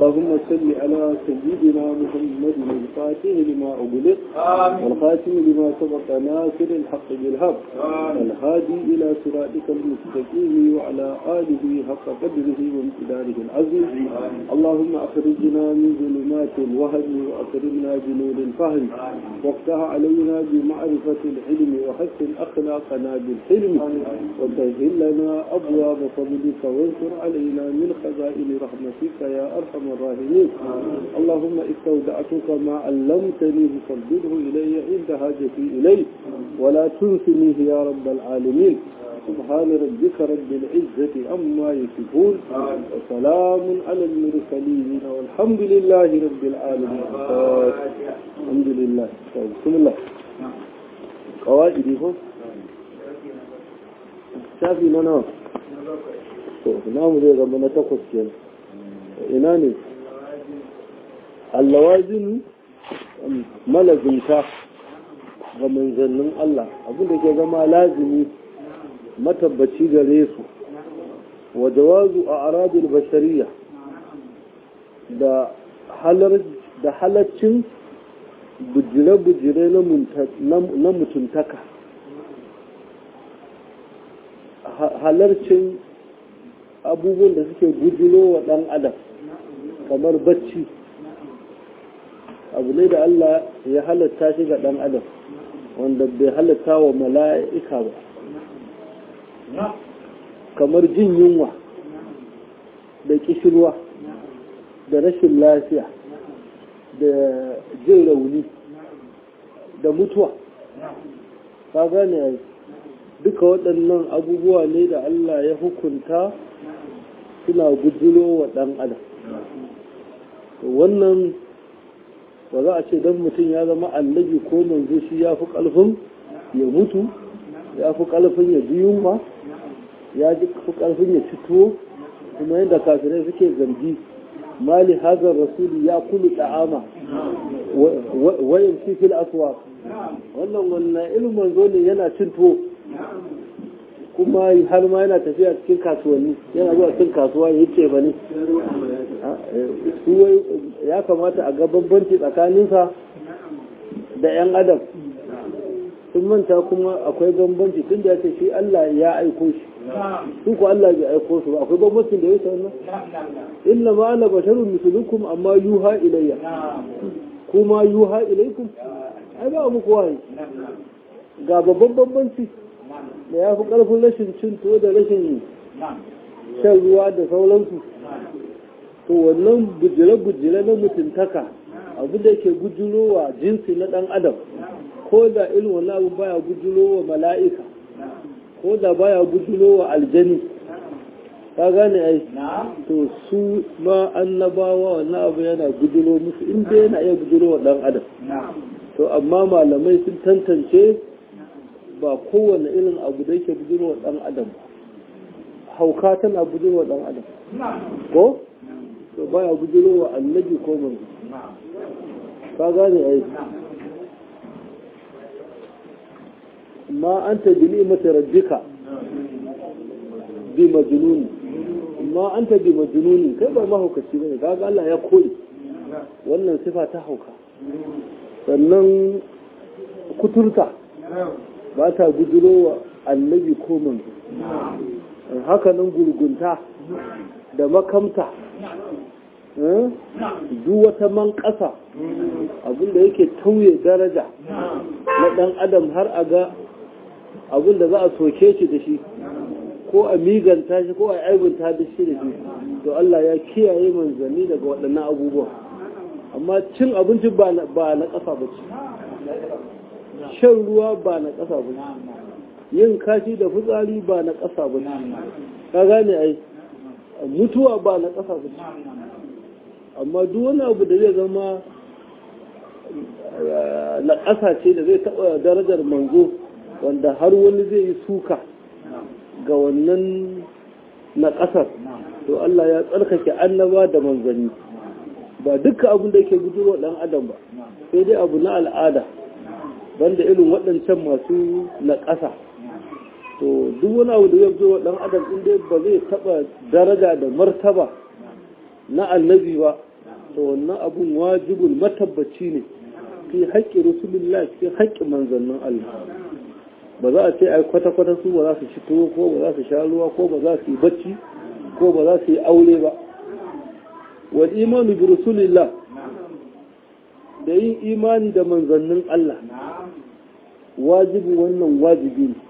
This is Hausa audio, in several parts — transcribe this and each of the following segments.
اللهم صل على سيدنا محمد الفاتح لما أغلق والخاتم لما سبق ناصر الحق بالحق الهادي إلى صراطك المستقيم وعلى آله حق قدره وامتداره العظيم اللهم أخرجنا من ظلمات الوهم وأكرمنا بنور الفهم وافتح علينا بمعرفة العلم وحسن أخلاقنا بالحلم وسهل لنا أبواب فضلك وانصر علينا من خزائن رحمتك يا أرحم الراحمين اللهم استودعتك ما علمتني فردده إلي عند حاجتي إليه ولا تنسنيه يا رب العالمين سبحان ربك رب العزة أما يصفون وسلام على المرسلين والحمد لله رب العالمين الحمد لله بسم الله قواعد هو شافي نانا namu zai zama na takwas kenan ina ne allawazin malazinta ga manzannin Allah abinda ke zama lazimi matabbaci gare su wa jawazu a aradul bashariya da halaccin bujire-bujire na mutuntaka halarcin abubuwan da suke gujiro wa ɗan adam kamar bacci abu ne da Allah ya halatta shi ga ɗan adam wanda bai halatta wa mala'ika ba kamar jin yunwa da kishirwa da rashin lafiya da jin rauni da mutuwa ka gane duka waɗannan abubuwa ne da Allah ya hukunta suna gujiro wa ɗan adam wannan ba za a ce don mutum ya zama annabi ko manzo shi ya fi ƙarfin ya mutu ya fi ƙarfin ya ji yunwa ya fi ƙarfin ya ci tuwo kuma yadda kafirai suke zargi mali hazar rasuli ya kulu ta'ama wayan fil aswa wannan wannan ilimin zo ne yana cin tuwo kuma har ma yana tafiya cikin kasuwanni yana zuwa cikin kasuwa ya ce ba ne ya kamata a ga bambanci tsakaninsa da 'yan adam sun manta kuma akwai bambanci tun da ya ce shi Allah ya aiko shi su ku Allah bai aiko su ba akwai bambancin da ya ce wannan inna ma ana basharun mislukum amma yuha ilayya kuma yuha ilaykum ai ba muku wahayi ga babban bambanci da ya fi ƙarfin rashin cin tuwo da rashin shan ruwa da sauransu to wannan bujire-bujire na mutuntaka abu da ke gujurowa jinsi na ɗan adam ko da irin wannan abu baya gujurowa mala'ika ko da baya gujurowa aljani ka gane ai to su ma annabawa wannan abu yana gujuro musu inda yana iya gujurowa ɗan adam to amma malamai sun tantance ba kowane irin abu da yake budurwa dan adam hauka tana budurwa dan adam ko to baya budurwa annabi ko manzo ka gane ai ma anta bi ni'mati rabbika bi majnun ma anta bi majnun kai ba mahaukaci bane kaga Allah ya koyi wannan sifa ta hauka sannan kuturta ba ta guduro wa annabi ko manzo hakanan gurgunta da makamta duk wata man ƙasa abinda yake tauye daraja na ɗan adam har a ga abinda za a soke shi da shi ko a miganta shi ko a aibunta da shi da shi to Allah ya kiyaye manzanni daga waɗannan abubuwa amma cin abinci ba na ƙasa ba ce shan ruwa ba na ƙasa ba yin kashi da fitsari ba na ƙasa ba ka gane ai mutuwa ba na ƙasa ba amma duk wani abu da zai zama na ƙasa ce da zai taɓa darajar manzo wanda har wani zai yi suka ga wannan na ƙasar to Allah ya tsarkake annaba da manzanni ba duka abin da yake gudurwa ɗan adam ba sai dai abu na al'ada banda irin waɗancan masu na ƙasa to duk wani abu da ya zo ɗan adam in dai ba zai taɓa daraja da martaba na annabi ba to wannan abun wajibun matabbaci ne fi haƙƙi rasulullah fi haƙƙi manzannin Allah ba za a ce ai kwata-kwata su ba za su ci tuwo ko ba za su sha ruwa ko ba za su yi bacci ko ba za su yi aure ba wal imanu bi rasulillah da yin imani da manzannin Allah wajibi wannan wajibi ne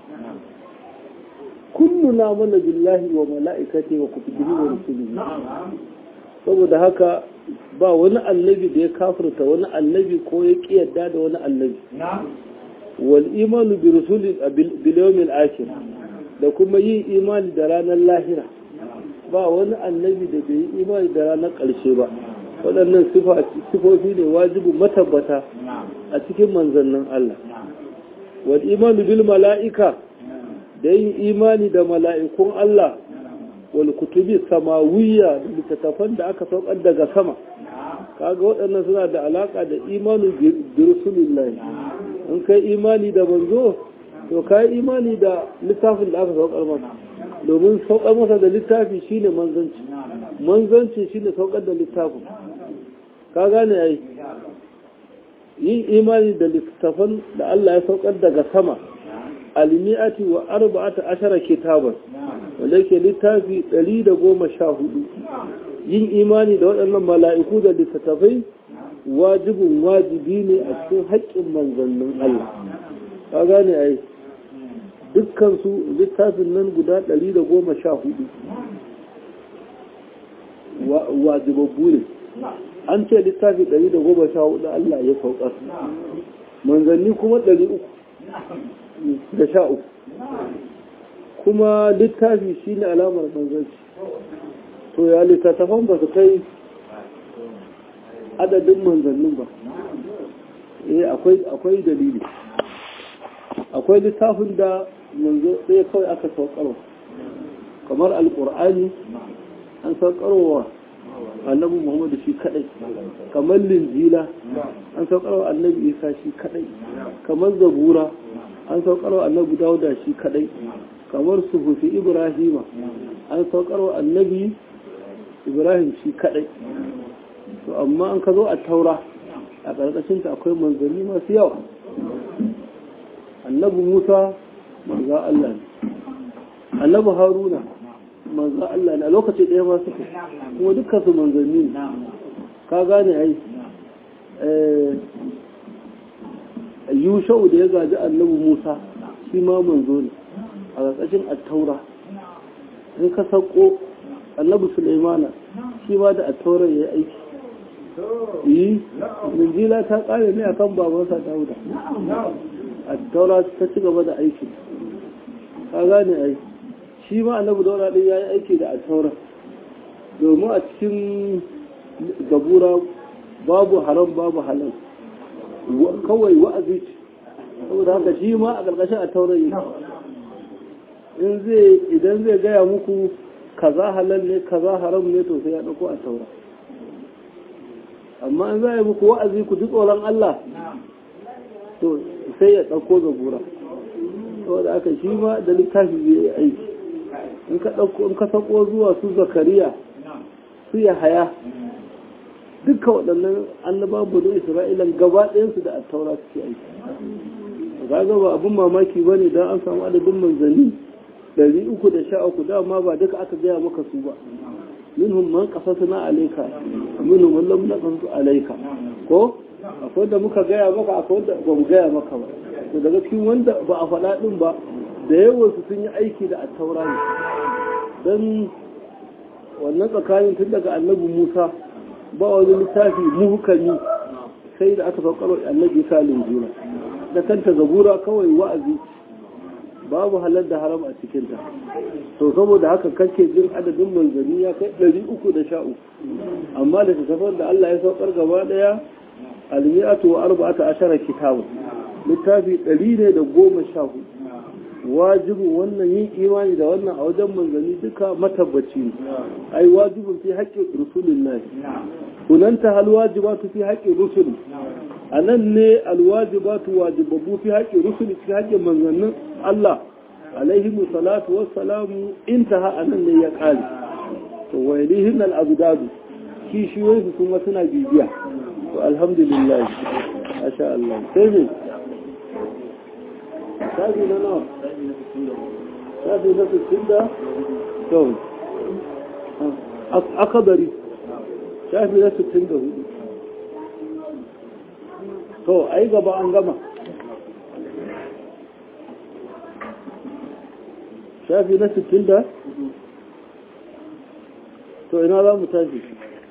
kulluna mana billahi wa mala'ikati wa kutubihi wa rusulihi saboda haka ba wani annabi da ya kafirta wani annabi ko ya kiyarda da wani annabi wal imanu bi rusuli bil yawmil akhir da kuma yin imani da ranar lahira ba wani annabi da bai yi imani da ranar ƙarshe ba waɗannan sifofi ne wajibu matabbata a cikin manzannin Allah wal imanu bil mala'ika da yin imani da mala'ikun Allah wal kutubi samawiyya da littattafan da aka saukar daga sama kaga waɗannan suna da alaka da imanu bi rasulillahi in kai imani da manzo to kai imani da littafin da aka saukar masa domin saukar masa da littafi shine manzanci manzanci shine saukar da littafin ka gane ai yin imani da littafan da Allah ya saukar daga sama almi'ati wa arba'ata ashara kitaban wanda yake littafi ɗari da goma sha hudu yin imani da waɗannan mala'iku da littattafai wajibin wajibi ne a cikin haƙƙin manzannin Allah ka gane ai dukkan su littafin nan guda ɗari da goma sha hudu wajibabbu ne an ce littafi ɗari da goma sha hudu Allah ya saukar manzanni kuma ɗari uku da sha uku kuma littafi shi ne alamar manzanci to ya littattafan ba su kai adadin manzannin ba eh akwai dalili akwai littafin da manzo sai kawai aka saukarwa kamar alkur'ani an saukarwa annabi muhammadu shi kadai kamar linjila an saukarwa annabi isa shi kadai kamar zabura an saukarwa annabi dauda shi kadai kamar suhufi ibrahima an saukarwa annabi ibrahim shi kadai to amma an ka zo a taura a ƙarƙashin ta akwai manzanni masu yawa annabi musa manza allah ne annabi haruna manza allah ne a lokaci ɗaya ma suke kuma dukkan su manzanni ne ka gane ai yushau da ya gaji annabi musa shi ma manzo ne a ƙarƙashin attaura in ka sauko annabi sulaimana shi ma da attaura ya yi aiki yi minjila ta ƙare ne akan babansa dauda attaura ta ci gaba da aiki ka gane ai shi ma annabi daura ɗin ya yi aiki da attaura domin a cikin zabura babu haram babu halal kawai wa'azi ce saboda haka shi ma a ƙarƙashin a taurayi in zai idan zai gaya muku kaza halal ne kaza haram ne to sai ya ɗauko a taura amma in za yi muku wa'azi ku ji tsoron Allah to sai ya ɗauko zabura saboda haka shi ma da littafi zai yi aiki in ka ɗauko in ka sako zuwa su zakariya su ya haya duka waɗannan annaba budu isra'ilan gaba ɗayansu da attaura suke aiki kaga ba abin mamaki ba ne don an samu adadin manzanni ɗari uku da sha uku dama ba duka aka gaya maka su ba minhum man qasasna alayka minhum man lam naqasu alayka ko akwai da muka gaya maka akwai da ba mu gaya maka ba to daga cikin wanda ba a faɗa din ba da yawan su sun yi aiki da attaura ne dan wannan tsakanin tun daga annabi Musa ba wani littafi muhukami sai da aka saukar annabi salin juna da kanta zabura kawai wa'azi babu halar da haram a cikinta to saboda haka kake jin adadin manzanni ya kai ɗari uku da sha uku amma da tafiyar da Allah ya saukar gaba ɗaya almi'atu wa arba'ata ashara kitabu littafi ɗari ne da goma sha hudu wajibin wannan yin imani da wannan a wajen manzanni duka matabbaci ne ai wajibin fi haƙƙin rusulillahi hunanta hal wajibatu fi haƙƙin rusuli a nan ne alwajibatu wajibabu fi haƙƙin rusuli fi haƙƙin manzannin Allah alaihi salatu wassalamu intaha a nan ne ya ƙare to wa yalihin al-abdadu kishiyoyi kuma suna bibiya to alhamdulillah masha Allah sai ne shafi na nawa shafi na 60 da to akabari shafi na 64 to ai gaba an gama shafi na 60 da to ina za mu tashi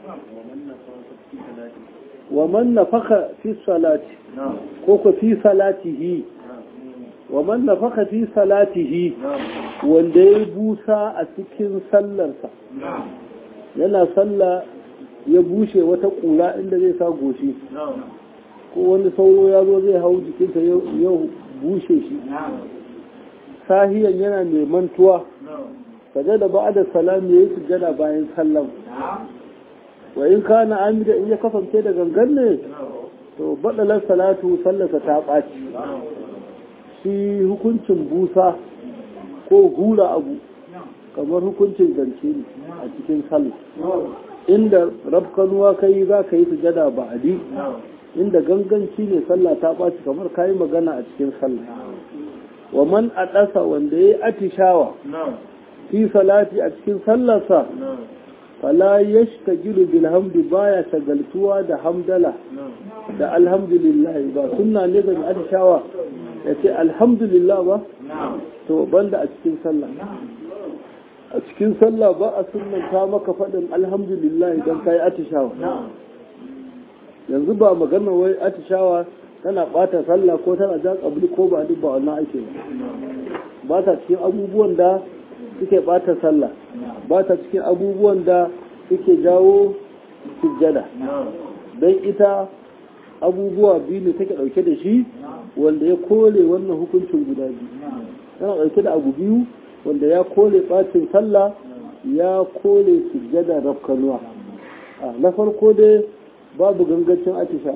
wa man nafaka fi salati ko ko fi salatihi wa man nafaka fi salatihi wanda ya busa a cikin sallarsa yana sallah ya bushe wata kula inda zai sa goshi ko wani sauro ya zo zai hau jikinsa yau bushe shi sahiyan yana mai mantuwa kaje da ba da salam ya yi sujjada bayan sallam wa in kana amida in ya kasance da gangan ne to badalar salatu sallasa ta ɓaci shi hukuncin busa ko hura abu kamar hukuncin zance ne a cikin sallah inda rafkanuwa kai za ka yi sujada ba adi inda ganganci ne sallah ta ɓaci kamar ka yi magana a cikin sallah wa man a ɗasa wanda ya yi atishawa fi salati a cikin sallarsa fala yashtagilu bil hamdi baya shagaltuwa da hamdala da alhamdulillah ba sunna ne ga atishawa ya ce alhamdulillah ba to banda a cikin sallah a cikin sallah ba a sunnanta maka faɗin alhamdulillah idan ka yi atishawa yanzu ba magana wai atishawa tana ɓata sallah ko tana jan ƙabli ko ba duk ba wannan ake ba ta cikin abubuwan da suke ɓata sallah ba ta cikin abubuwan da suke jawo sujjada don ita abubuwa biyu ne take ɗauke da shi wanda ya kole wannan hukuncin guda biyu tana ɗauke da abu biyu wanda ya kole ɓacin sallah ya kole sujjada rafkanuwa na farko dai babu gangancin atisha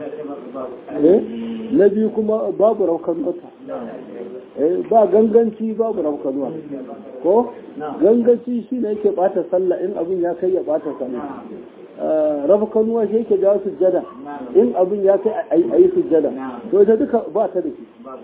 na biyu kuma babu rafkanuwa ba ganganci babu rafkanuwa ko ganganci shi ne yake ɓata sallah in abin ya kai ya ɓata sallah rafkanuwa shi yake jawo sujjada in abin ya kai a yi sujjada to ita duka ba ta da shi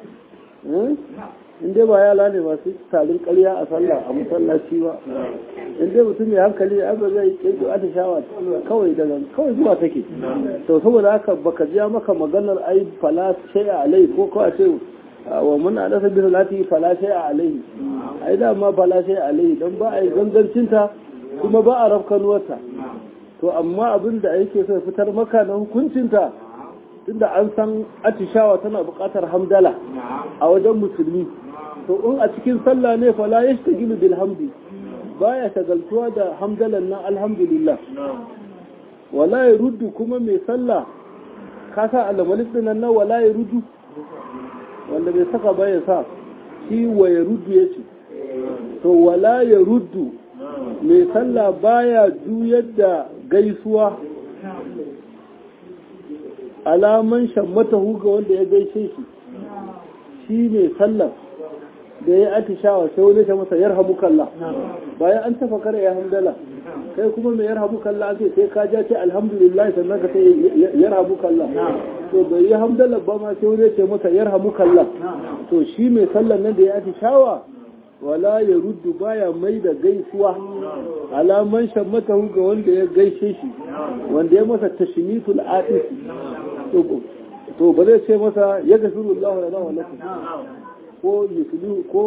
in dai ba yala ne masu tarin karya a sallah a masallaci ba in dai mutum mai hankali ya ba zai kirkiro a shawa kawai daga kawai zuwa take to saboda haka baka ji maka maganar ai fala shay'a alai ko ko a ce wa mun adasa bi salati fala shay'a alai ai da ma fala shay'a alai dan ba ai gangancinta kuma ba a rafkanuwarta to amma abin da yake so fitar maka na hukuncinta tunda an san atishawa tana buƙatar hamdala a wajen musulmi to in a cikin sallah ne fa la yashtagilu bil hamdi baya shagaltuwa da hamdalan nan alhamdulillah wala yaruddu kuma mai sallah ka sa alamalik din nan wala yaruddu wanda bai saka ba ya sa shi wa yaruddu yace to wala yaruddu mai sallah baya juyar da gaisuwa alaman shammata ga wanda ya gaishe shi shi mai sallar da ya atishawa sai wani ta masa yarhamu kalla bayan an tafa kare ya hamdala kai kuma mai yarhamu kalla ake sai ka ja ce alhamdulillah sannan ka sai yarhamu kalla to bai yi hamdala ba ma sai wani ce masa yarhamu kalla to shi mai sallar nan da ya atishawa wala ya ruddu baya mai da gaisuwa alaman shammatahu ga wanda ya gaishe shi wanda ya masa tashmitul atis to ba zai ce masa ya gafiru Allah wa lakum ko yuslihu ko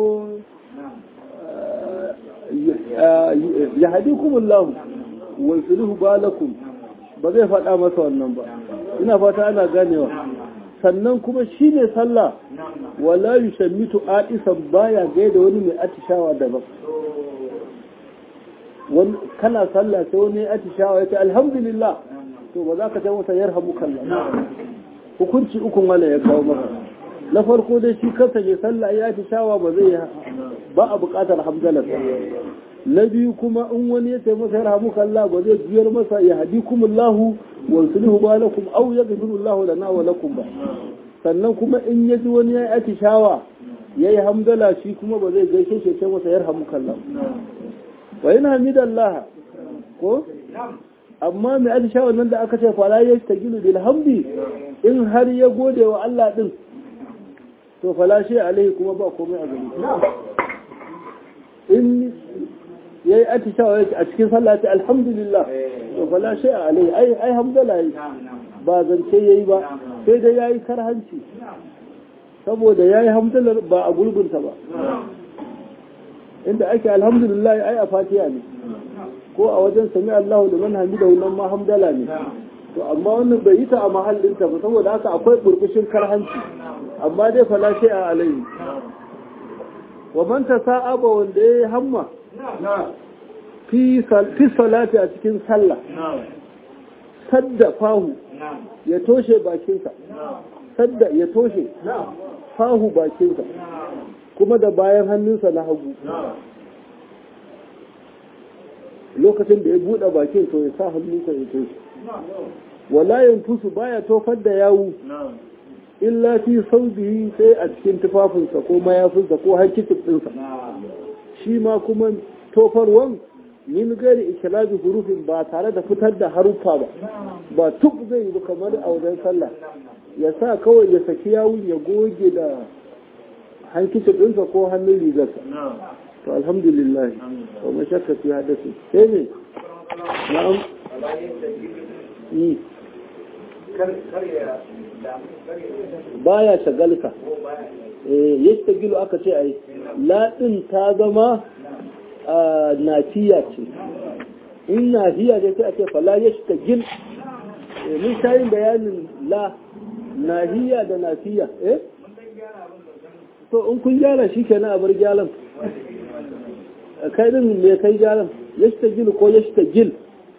yahdikum Allah wa yuslihu balakum ba zai faɗa masa wannan ba ina fata ana ganewa sannan kuma shi ne sallah wala yushammitu aisan baya gaida wani mai atishawa daban kana sallah sai wani atishawa yace alhamdulillah to ba za ka ce masa yarhamu kallah hukunci ukun wala ya kawo maka na farko dai shi kansa mai sallah ya atishawa ba zai ba a buƙatar hamdalar na biyu kuma in wani ya ce masa yarhamu kallah ba zai juyar masa ya hadikumullahu wa sulhu balakum aw yaghfirullahu lana wa lakum ba sannan kuma in ya ji wani ya yi atishawa ya yi hamdala shi kuma ba zai gaishe shi ce masa yarhamu kallah wa yana hamidallah ko amma mai atishawa nan da aka ce fala ya ta gilu bil hamdi in har ya gode wa Allah din to fala shi alaihi kuma ba komai a gani in yayi atishawa yake a cikin sallah ta alhamdulillah to fala shi alaihi ai ai hamdala yi ba zance yayi ba sai dai yayi karhanci saboda yayi hamdalar ba a gulgunta ba inda ake alhamdulillah ai a fatiha ne ko a wajen sami Allahu da man hamidahu nan ma hamdala ne to amma wannan bai yi ta a mahallinta ba saboda haka akwai burbushin karhanci amma dai fala sai a alayhi wa man tasa'aba wanda ya hamma fi fi salati a cikin sallah sadda fahu ya toshe bakinsa sadda ya toshe fahu bakinsa kuma da bayan hannunsa na hagu lokacin da ya buɗe bakin to ya sa hannunsa ya toshe wala yanfusu baya tofar da yawu illa fi saubihi sai a cikin tufafinsa ko mayafinsa ko hankicin ɗinsa shi ma kuma tofarwan min gari ikilabi hurufin ba tare da fitar da haruffa ba ba tuk zai yi kamar a wajen sallah ya sa kawai ya saki yawun ya goge da hankicin ɗinsa ko hannun rigarsa to alhamdulillah wa mashakka fi hadasi sai ne na'am yi baya shagalka eh yastagilu aka ce ai ladin ta zama nafiya ce in nafiya ce sai a ce fala yastagil mun shayin bayanin la nahiya da nafiya eh to in kun gyara shi kenan a bar gyaran kai din me kai gyaran yastagil ko yastagil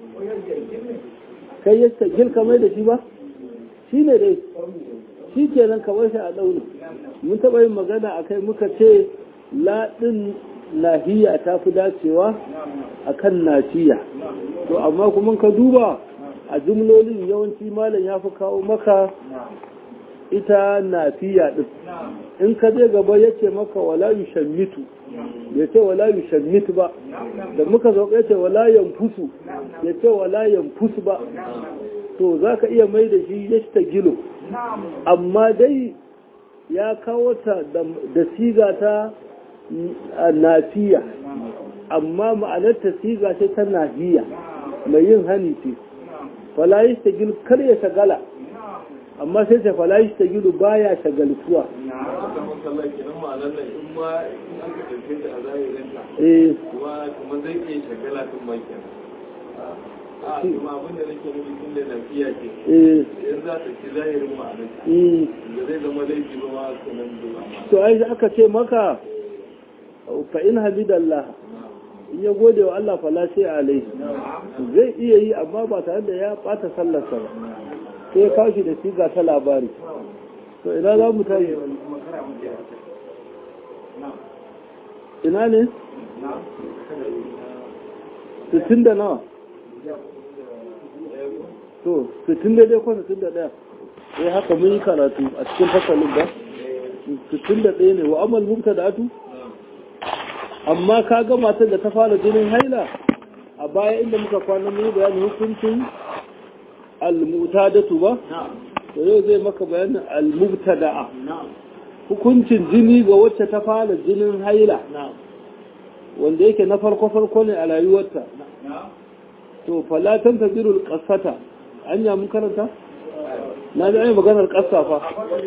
kai yastagil kamar da shi ba shi ne dai shi kenan kamar shi a ɗauni mun taɓa yin magana a kai muka ce laɗin nahiya ta fi dacewa a kan nafiya to amma kuma ka duba a jumlolin yawanci malam ya fi kawo maka ita nafiya ɗin in ka je gaba ya ce maka wala yu shammitu ya ce wala yu shammit ba da muka zo ya ce wala yanfusu ya ce wala yanfusu ba to za ka iya mai da shi ya ta gilo amma dai ya kawo ta da siga ta nafiya amma ma'anar ta siga ce ta nahiya mai yin hani ce falayi ta gilo kar ya shagala amma sai ta falayi ta gilo baya shagaltuwa eh kuma zai iya shagala tun bakin a kuma abin da nake nufi tun da lafiya ce yanzu za ta ci zahirin ma'anarta da zai zama laifi ba ma sanan zuwa ma to ai aka ce maka fa in hamidallah in ya gode wa Allah fala sai alaihi zai iya yi amma ba tare da ya bata sallarsa ba sai ya kawo shi da siga ta labari to ina za mu tayi ina ne? sittin da nawa to sittin da dai ko sittin da ɗaya sai haka mun yi karatu a cikin fasalin ba sittin da ɗaya ne wa amal mubta da atu amma ka ga matar da ta fara jinin haila a baya inda muka kwana mun yi bayanin hukuncin al-mutadatu ba to yau zai maka bayanin al-mubtada'a hukuncin jini ga wacce ta fara jinin haila wanda yake na farko-farko ne a rayuwarta to falatan ta zirul ƙasata an yamun karanta? na ji ayi maganar ƙasa fa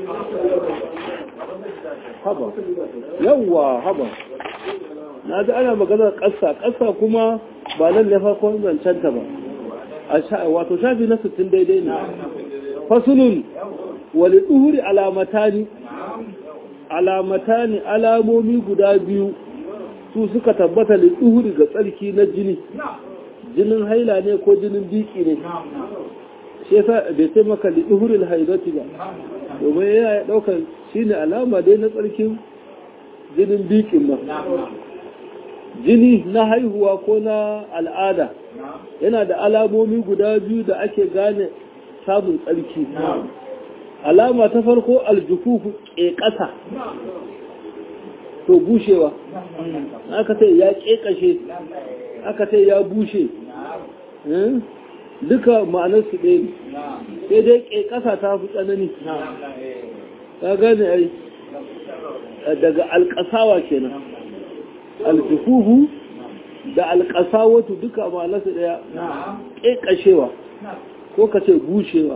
haba yawwa haba na ji ana maganar ƙasa ƙasa kuma ba nan ne farkon zancenta ba wato shafi na 60 daidai ne fasulun wali tsuhuri alamatani alamata ne alamomi guda biyu su suka tabbata da tsuhuri ga tsarki na jini jinin haila ne ko jinin biki ne shi yasa bai sai maka da tsuhurin haidati ba domin yana daukar shi ne alama dai na tsarkin jinin bikin ba jini na haihuwa ko na al'ada yana da alamomi guda biyu da ake gane samun tsarki alama ta farko aljufufu ƙeƙasa to bushewa aka ce ya ƙeƙashe aka ce ya bushe duka ma'anar su ɗaya ne sai dai ke ƙasa ta fi tsanani ka gane ai daga alƙasawa kenan aljufufu da alƙasawatu duka ma'anar su ɗaya ƙeƙashewa ko ka ce bushewa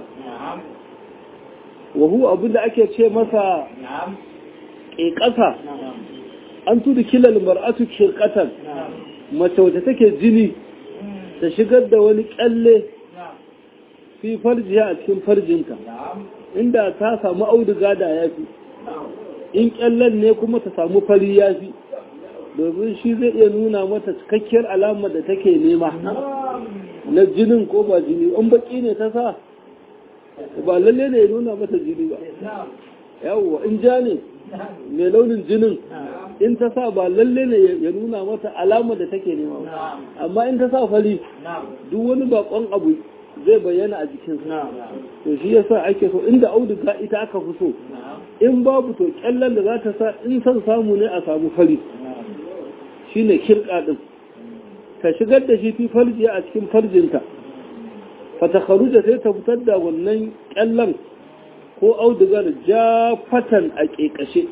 wahu abinda ake ce masa ƙeƙasa an tudu kilal mar'atu ƙeƙatan mace wata take jini ta shigar da wani ƙyalle fi farjiya a cikin farjinta inda ta samu auduga da ya fi in ƙyallen ne kuma ta samu fari ya fi domin shi zai iya nuna mata cikakkiyar alamar da take nema na jinin ko ba jini in baki ne ta sa ba lalle ne ya nuna mata jini ba yawwa in ja ne mai launin jinin in ta sa ba lalle ne ya nuna mata alamar da take nema ba amma in ta sa fari duk wani bakon abu zai bayyana a jikin to shi yasa ake so inda auduga ita aka fi so in babu to kyallan da za ta sa in san samu ne a samu fari shine kirka din ta shigar da shi fi farjiya a cikin farjinta fata kharuja sai ta fitar da wannan kyallan ko audugar jafatan a ƙeƙashe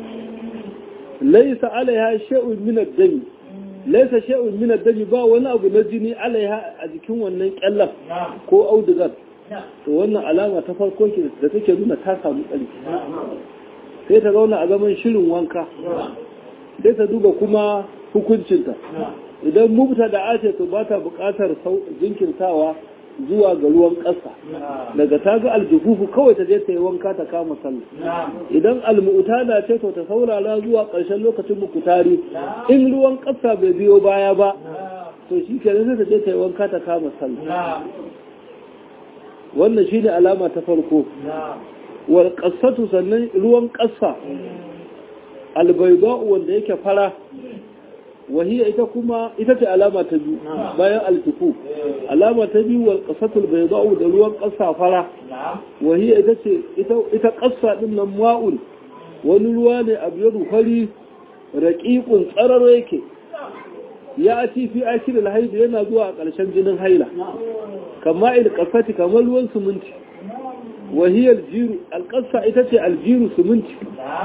laisa alaiha shay'un min ad-dami laisa shay'un min ad-dami ba wani abu na jini alaiha a jikin wannan kyallan ko audugar to wannan alama ta farko ke da take nuna ta samu tsarki sai ta zauna a zaman shirin wanka sai ta duba kuma hukuncinta idan mubta da ace to ba ta buƙatar jinkirtawa zuwa ga ruwan ƙasa daga ta ga aljufufu kawai ta je ta yi wanka ta kama sallah idan almu'uta da ce to ta saurara zuwa ƙarshen lokacin mukutari in ruwan ƙasa bai biyo baya ba to shi kenan sai ta je ta yi wanka ta kama sallah wannan shine alama ta farko wal qassatu sannan ruwan ƙasa albayda'u wanda yake fara وهي ita kuma ita ce alama ta biyu bayan altufu alama ta biyu wal qasatul bayda'u da ruwan ƙasa fara wahiya ita ce ita ita ƙasa din nan ma'un wani ruwa ne abyadu fari raqiqun tsararo yake ya ci fi akil alhaid yana zuwa a ƙarshen jinin haila kama il qasati kamar ruwan suminti wahiya aljiru alqasa ita ce aljiru suminti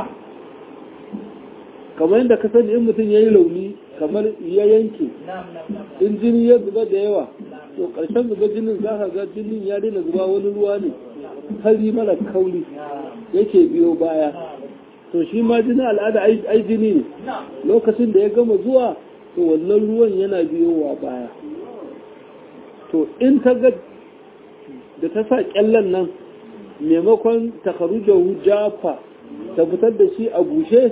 kamar yadda ka sani in mutum ya yi launi kamar ya yanke in jini ya zuba da yawa to ƙarshen zuba jinin za ka ga jinin ya daina zuba wani ruwa ne fari mara kauri yake biyo baya to shi ma jinin al'ada ai jini ne lokacin da ya gama zuwa to wannan ruwan yana biyowa baya to in ta ga da ta sa kyallan nan maimakon takarujahu jafa ta fitar da shi a bushe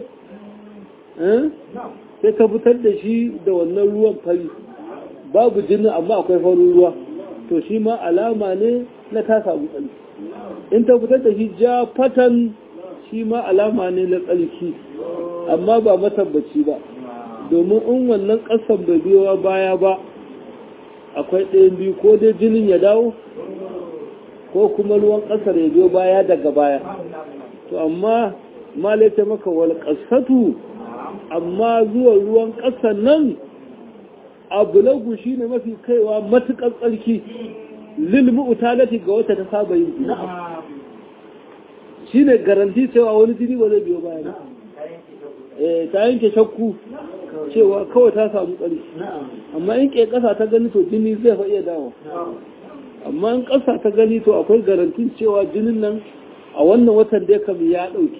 sai ka fitar da shi da wannan ruwan fari babu jini amma akwai farin ruwa to shi ma alama ne na ta samu tsarki in ta fitar da shi ja fatan shi ma alama ne na tsarki amma ba matabbaci ba domin in wannan ƙasan bai biyowa baya ba akwai ɗayan biyu ko dai jinin ya dawo ko kuma ruwan ƙasar ya biyo baya daga baya to amma ma laita maka wal ƙasatu amma zuwa ruwan ƙasa nan abulagu shi ne mafi kaiwa matuƙar tsarki lilmu utalati ga wata ta saba yin jini shi ne garanti cewa wani jini ba zai biyo baya eh ta yanke shakku cewa kawai ta samu tsarki amma in ke ƙasa ta gani to jini zai fa iya dawo amma in ƙasa ta gani to akwai garantin cewa jinin nan a wannan watan da ya kam ya ɗauki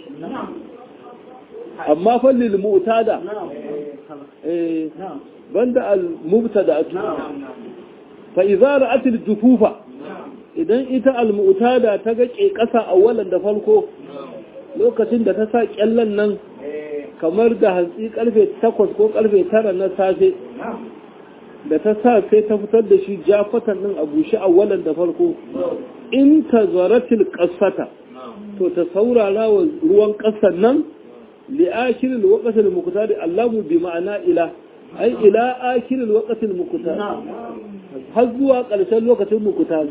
amma fallil mu'tada eh banda al mubtada'atu fa idza ra'at al jufufa idan ita al mu'tada ta ga ke kasa awalan da farko lokacin da ta sa kyallan nan kamar da hantsi karfe 8 ko karfe 9 na safe da ta sa sai ta fitar da shi jafatan din a bushe awalan da farko in ta zaratil qasata to ta saurara wa ruwan kasan nan لآخر الوقت المقتار اللام بمعنى إلى أي إلى آخر الوقت المقتار har zuwa ƙarshen lokacin mukuta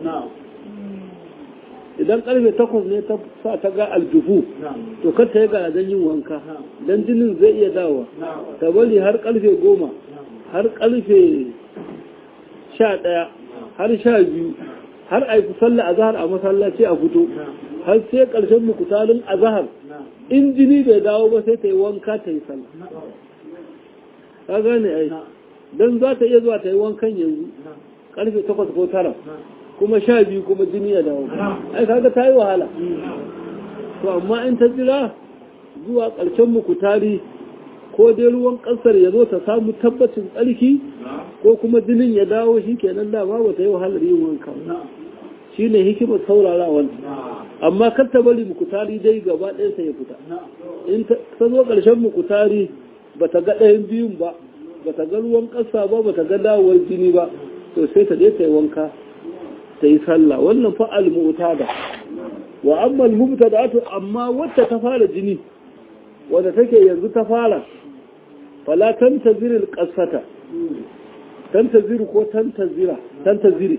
idan ƙarfe takwas ne ta sa ta ga aljufu to kar ta yi garajen yin wanka don jinin zai iya dawa ta bari har ƙarfe goma har ƙarfe sha ɗaya har sha biyu har a yi sallah azhar a masallaci a fito har sai ƙarshen mukutarin azhar in jini bai dawo ba sai ta yi wanka ta yi sallah ka gane ai dan za ta iya zuwa ta yi wankan yanzu karfe takwas ko tara kuma sha biyu kuma jini ya dawo ai kaga ta yi wahala to amma in ta jira zuwa ƙarshen mukutari ko dai ruwan ƙasar ya zo ta samu tabbacin tsarki ko kuma jinin ya dawo shi kenan dama ba ta yi wahalar yin wanka shi ne hikimar saurara wanda amma kar ta bari mukutari dai gaba ɗayansa ya fita in ta zo ƙarshen mukutari ba ta ga ɗayan biyun ba ba ta ga ruwan ƙasa ba ba ta ga dawowar jini ba to sai ta je ta yi wanka ta yi sallah wannan fa al-mu'tada wa amma al-mubtada'atu amma wacce ta fara jini wanda take yanzu ta fara fala tantazir al-qasata tantazir ko tantazira tantaziri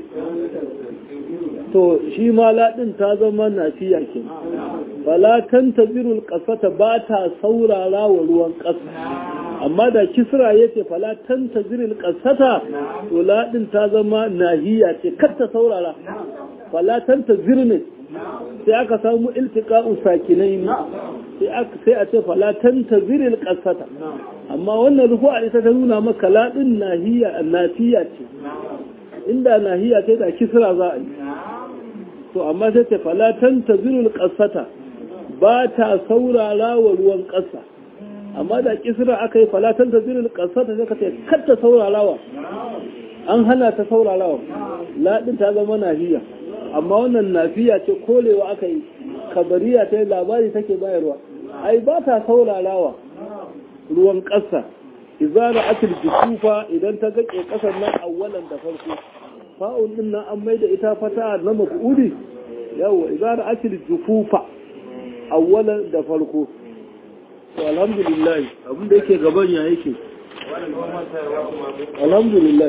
to shi ma ladin ta zama nafiya ke fala tantazir al-qasata ba ta saurara wa ruwan ƙasa amma da kisra yace fala tantazir al-qasata to ladin ta zama nahiya ce kar ta saurara fala tantazir ne sai aka samu iltiqa'u sakinai ne sai a ce falatan ta ziril ƙasata amma wannan rufu'a ita ta nuna maka laɗin nahiya nafiya ce inda nahiya ce da kisra za a yi to amma sai ta falatan ta ziril ƙasata ba ta saurara wa ruwan ƙasa amma da kisra aka yi falatan ta ziril ƙasata sai ka ce kar ta saurarawa an hana ta saurarawa laɗin ta zama nahiya amma wannan nafiya ce kolewa aka yi kabariya ta yi labari take bayarwa ai ba ta saurarawa ruwan ƙasa izara atil jikufa idan ta gaƙe ƙasar nan awwalan da farko fa'un din nan an maida ita fata na maf'uli yawa izara atil jikufa awwalan da farko to alhamdulillah abin da yake gaban ya yake alhamdulillah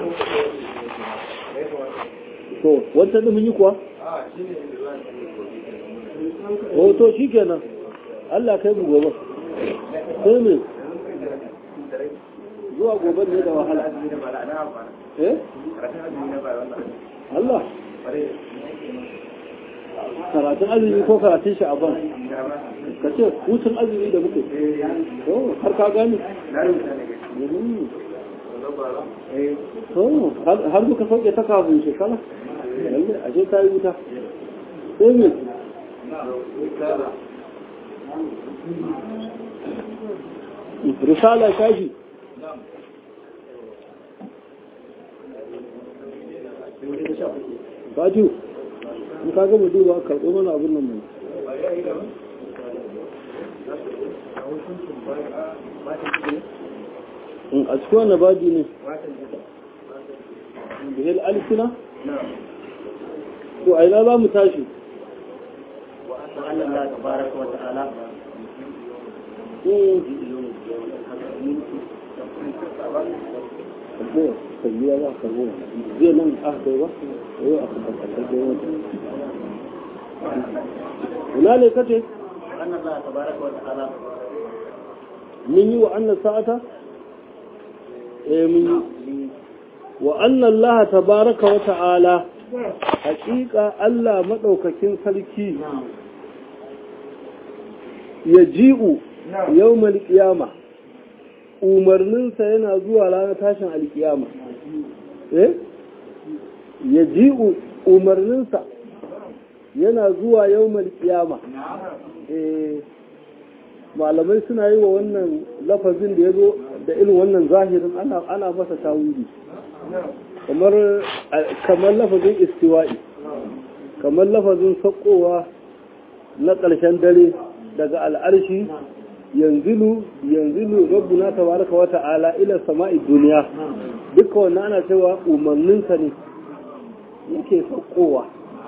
to wanta da mun yi kuwa o to shi kenan Allah kai mu gobe sai me zuwa gobe ne da wahala eh Allah karatun azumi ko karatun sha'aban ka ce hutun azumi da muke to har ka gani to har muka sauke ta kafin shekara lalle ashe ta yi wuta sai me risala shafi Faju, in ka gama duba karɓo mana abin nan mai. In a cikin wani baji ne? Bihil alifina? To, a ina za mu tashi? وأن الله تبارك وتعالى karbo kalliya za a karbo zai nan aka kai ba yau aka tabbatar da yawan ina ne kace وأن الله تبارك وتعالى mun yi wa annan sa'ata eh mun yi wa anna Allah tabaraka wa ta'ala haƙiƙa Allah maɗaukakin sarki ya ji'u yawmal qiyama umarninsa yana zuwa ranar tashin alkiyama eh ya ji'u umarninsa yana zuwa yawmal qiyama eh malamai suna yi wa wannan lafazin da ya zo da irin wannan zahirin ana ana masa tawili kamar kamar lafazin istiwa'i kamar lafazin sakowa na ƙarshen dare daga al'arshi yanzilu yanzilu rabbuna tabaraka wa ta'ala ila sama'i duniya duka wannan ana cewa umarninsa ne yake sakowa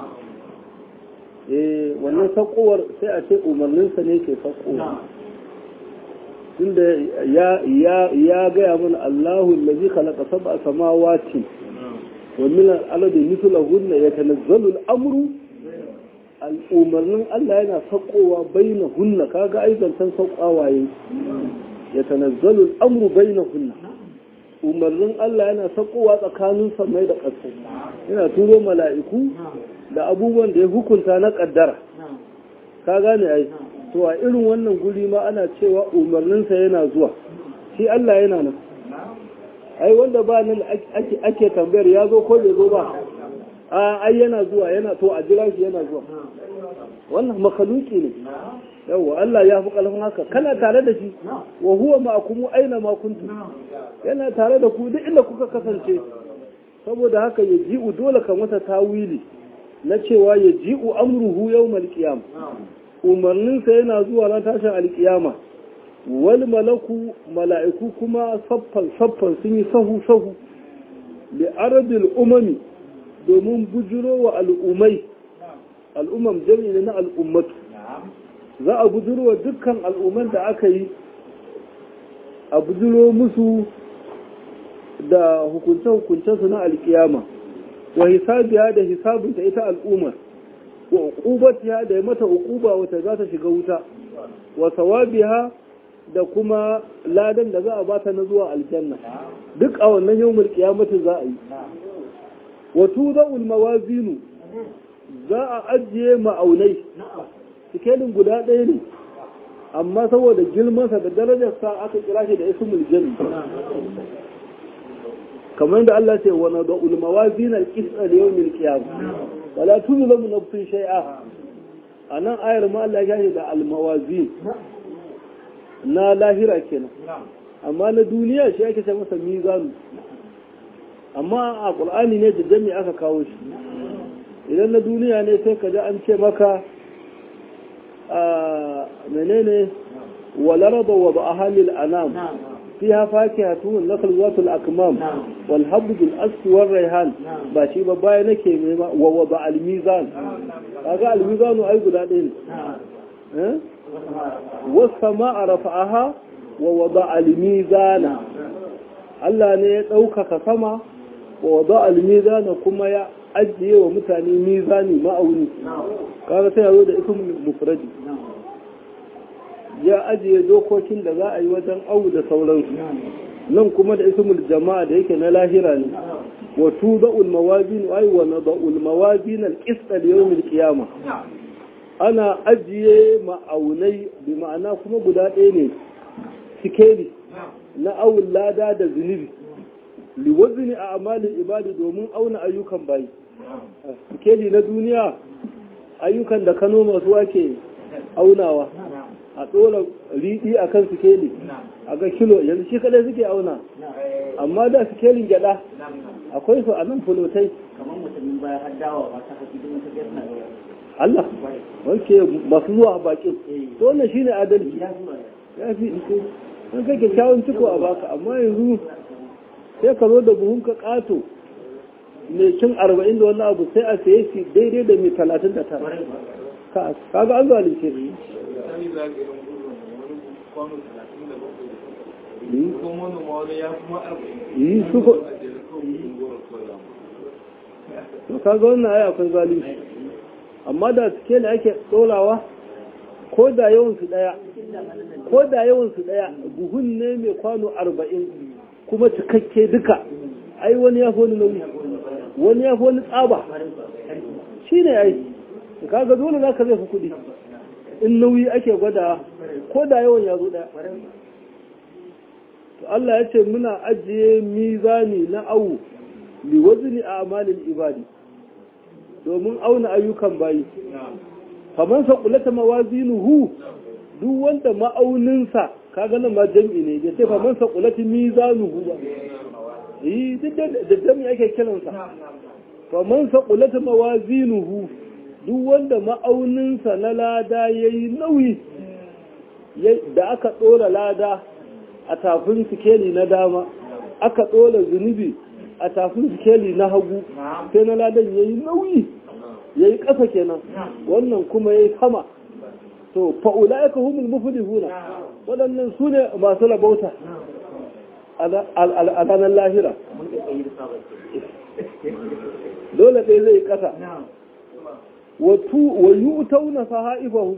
eh wannan sakowar sai a ce umarninsa ne ke sakowa tunda ya ya ya gaya mana Allahu allazi khalaqa sab'a samawati wa min al-ardi mithlahunna yatanazzalu al-amru al-umarnin Allah yana sakowa bainahunna kaga ai zancan saukawa yayi yatanazzalu al-amru bainahunna umarnin Allah yana sakowa tsakanin samai da ƙasa yana turo mala'iku da abubuwan da ya hukunta na ƙaddara ka gane ai to a irin wannan guri ma ana cewa umarninsa yana zuwa shi Allah yana nan ai wanda ba nan ake tambayar ya zo ko bai zo ba a ai yana zuwa yana to a jira shi yana zuwa wannan makaluki ne yawwa Allah ya fi ƙarfin haka kana tare da shi wa huwa ma'akum aina ma kuntum yana tare da ku duk inda kuka kasance saboda haka ya ji'u dole ka masa tawili na cewa ya ji'u amruhu yawmal qiyam umarnin sa yana zuwa ran tashin alkiyama wal malaku mala'iku kuma saffan saffan sun yi sahu sahu li ardil umami domin bujuro wa al'umai al'umam jami'i na al'ummatu za a bujuro dukkan al'umman da aka yi a bujuro musu da hukunce-hukuncensu na alkiyama wa hisabiya da hisabinta ita al'umma wa uqubatiha da ya mata uquba wata za ta shiga wuta wa sawabiha da kuma ladan da za a bata na zuwa aljanna duk a wannan yawmul qiyamati za a yi wa tudau mawazinu za a ajiye ma'aunai sikelin guda ɗaya ne amma saboda girmansa da darajarsa aka kira shi da ismul jami kamar da Allah ce wa nada'ul mawazin al-qisṭ li yawm al-qiyam wala tuzlamu nafsun shay'a anan ayar ma Allah ya da al-mawazin na lahira kenan amma na duniya shi ake ce masa mizanu amma a qur'ani ne da jami aka kawo shi idan na duniya ne sai ka ji an ce maka menene walaraba wa ba'aha lil anam fiha fakihatun nakhl zatul akmam wal habd al asf wal rayhan ba shi ba baya nake nema wa wa ba al mizan kaga al mizan ai guda ɗaya ne eh was samaa rafa'aha wa wada al mizana Allah ne ya ɗaukaka sama wa wada al mizana kuma ya ajiye wa mutane mizani ma'auni kaga sai yazo da ismul mufradi ya ajiye dokokin da za a yi wajen au da sauransu nan kuma da ismul jama'a da yake na lahira ne wa tuda'ul mawazin ay wa nada'ul mawazin al-qist al-yawm al-qiyamah ana ajiye ma'aunai bi ma'ana kuma guda ɗaya ne sikeli na awul lada da zunubi liwazni a amalin ibadi domin auna ayyukan bayi sikeli na duniya ayyukan da kano masu ake aunawa a tsola riɗi a kan sikeli a ga kilo yanzu shi kadai suke auna amma da sikelin gyada akwai su a nan fulotai kamar mutumin baya har dawa ba ta haƙi don ta suna da Allah wanke masu zuwa bakin to wannan shine adalci ya fi in kai kyakkyawan ciko a baka amma yanzu sai ka zo da buhun ka ƙato mai cin arba'in da wani abu sai a saye shi daidai da mai talatin da tara kaga an zalunce shi sani za ka irin gudun wani kwano talatin da bakwai ko manoma wani ya kuma arba'in yi su ko a jere kawai gudun goro kawai za mu to kaga wannan ai akwai zalunci amma da suke da ake ɗorawa ko da yawan su ɗaya ko da yawan su ɗaya buhun ne mai kwano arba'in kuma cikakke duka ai wani ya fi wani nauyi wani ya fi wani tsaba shi ne ai kaga dole za ka zai fi kuɗi in nauyi ake gwada ko da yawan ya zo ɗaya to Allah ya ce muna ajiye mizani na awu li wazni a amalin ibadi domin auna ayyukan bayi kamar sa kulata mawazinuhu duk wanda ma'auninsa kaga nan ma jam'i ne ya ce kamar sa kulata mizanuhu ba yi duk da jam'i ake kiransa kamar sa kulata mawazinuhu duk wanda ma'auninsa na lada yayi nauyi da aka ɗora lada a tafin sikeli na dama aka ɗora zunubi a tafin sikeli na hagu sai na ladan ya yi nauyi ya yi ƙasa kenan wannan kuma ya yi sama to fa'ula ya kahumul mufulihuna waɗannan su ne masu rabauta a ranar lahira dole ɗaya zai ƙasa wa yi utauna saha'ifahu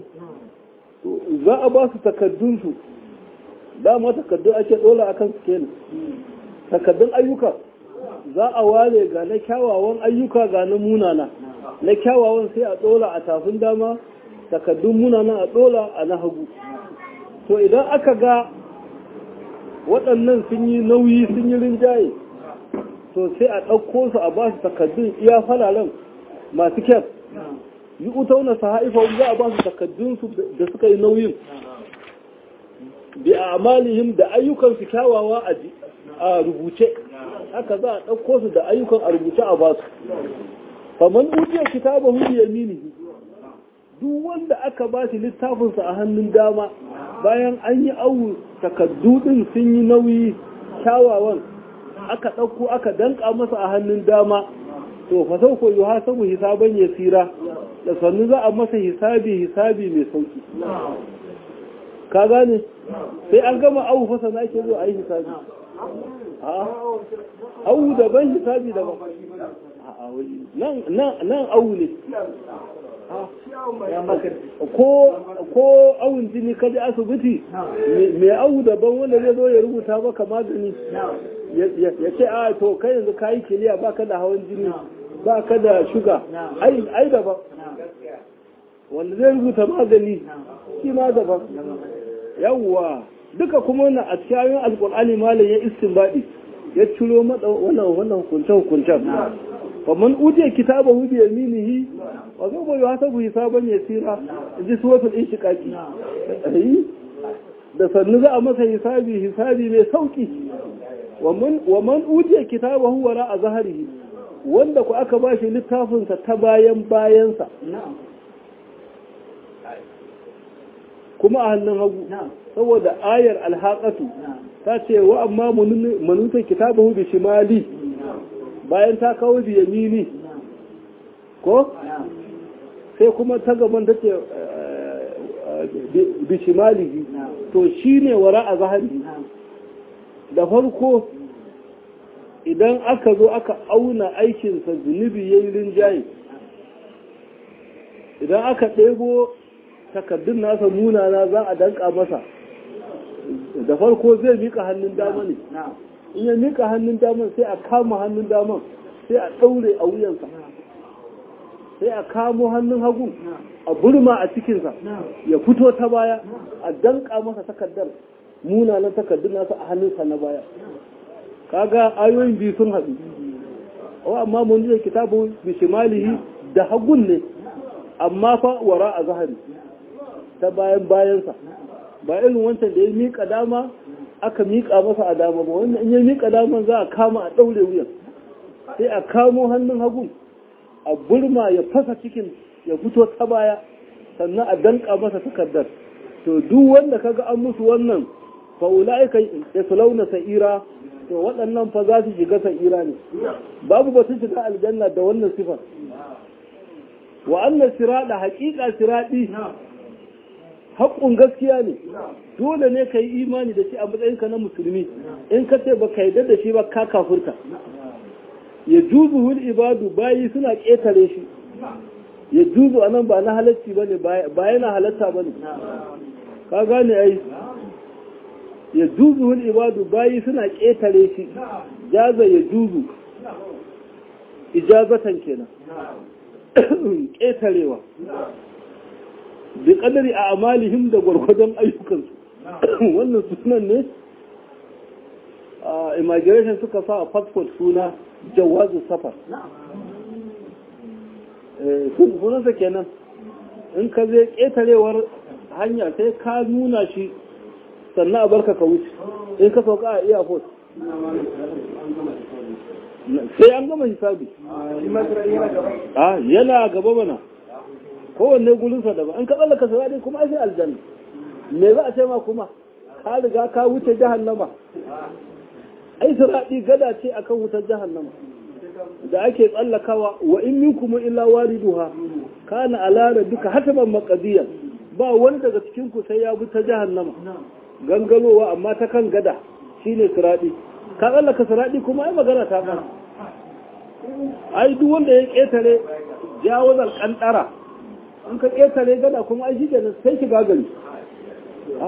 za a ba su takaddunsu dama takaddu ake ɗola akan sikeli takaddun ayyuka za a ware ga na kyawawan ayyuka ga na munana na kyawawan sai a ɗola a tafin dama takaddun munana a ɗola a na hagu to idan aka ga waɗannan sun yi nauyi sun yi rinjaye to sai a ɗauko su a ba su takaddun iya falalen masu kyau yi utauna su haifa za a ba su takaddunsu da suka yi nauyin bi a amalihim da ayyukansu kyawawa a rubuce haka za a ɗauko su da ayyukan a rubuce a ba su faman ujiya kitaba hu bi yaminihi duk wanda aka ba shi littafinsa a hannun dama bayan an yi awu takaddu din sun yi nauyi kyawawan aka ɗauko aka danka masa a hannun dama to fa sau ko yuha sabu hisaban yasira da sannu za a masa hisabi hisabi mai sauki ka gane sai an gama awu fasa na ke zo a yi hisabi awu daban hisabi daban nan awu ne ko awun jini kaji asibiti mai awu daban wanda zai zo ya rubuta maka magani ya ce a to kai yanzu kayi kiliya baka da hawan jini baka da shuga ai daban wanda zai rubuta magani shi ma daban yawwa duka kuma wannan a cikin alkur'ani malam ya istinbadi ya ciro mada wannan wannan hukuncen hukuncen fa man utiya kitabahu bi yaminihi wa sawfa yuhasabu hisaban yasira ji suratul inshiqaqi da sannu za a masa hisabi hisabi mai sauki wa man utiya kitabahu wara a zaharihi wanda ku aka bashi littafinsa ta bayan bayansa kuma a hannun hagu saboda ayar alhaƙatu ta ce wa amma manutan kitabahu bi shimali bayan ta kawo bi yamini ko sai kuma ta gaban ta ce bi shimali to shine wara a zahari da farko idan aka zo aka auna aikinsa zunubi ya yi rinjaye idan aka ɗebo takardun nasa munana za a danka masa da farko zai mika hannun dama ne in ya mika hannun daman sai a kama hannun daman sai a ɗaure a wuyansa sai a kamo hannun hagu a burma a cikinsa ya fito ta baya a danka masa takardar munanan takardun nasa a hannunsa na baya kaga ayoyin biyu sun haɗu wa amma mun da kitabu bishimalihi da hagun ne amma fa wara a zahari ta bayan bayansa ba irin wancan da ya miƙa dama aka miƙa masa a dama ba wannan in ya miƙa daman za a kama a ɗaure wuyan sai a kamo hannun hagun a burma ya fasa cikin ya fito ta baya sannan a danka masa takardar to duk wanda kaga an musu wannan fa ulaika yaslawna sa'ira to waɗannan fa za su shiga sa'ira ne babu batun shiga aljanna da wannan sifar wa annas sirada haqiqa siradi haƙƙun gaskiya ne dole ne ka yi imani da shi a matsayinka na musulmi in ka ce ba ka yarda da shi ba ka kafurta ya juzu hul ibadu bayi suna ƙetare shi ya juzu a nan ba na halacci ba ne ba yana halatta ba ne ka gane ai ya juzu hul ibadu bayi suna ƙetare shi jaza ya juzu ijazatan kenan ƙetarewa bi kadari a amalihim da gwargwadon ayyukansu wannan sunan ne a immigration suka sa a passport suna jawazu safar sunansa kenan in ka zai ƙetarewar hanya sai ka nuna shi sannan a barka ka wuce in ka sauka a airport sai an gama hisabi yana gaba mana kowanne gurinsa daban an ka tsallaka sirari kuma ai sai aljanna me za a ce ma kuma ka riga ka wuce jahannama ai siradi gada ce akan wutar jahannama da ake tsallakawa wa in minkum illa waliduha kana ala duka hataban maqdiyan ba wani daga cikin ku sai ya bi ta jahannama gangalowa amma ta kan gada shine siradi ka tsallaka siradi kuma ai magana ta fara ai duk wanda ya ketare jawazal kantara in ka ƙetare gada kuma ai shi kenan sai shiga gari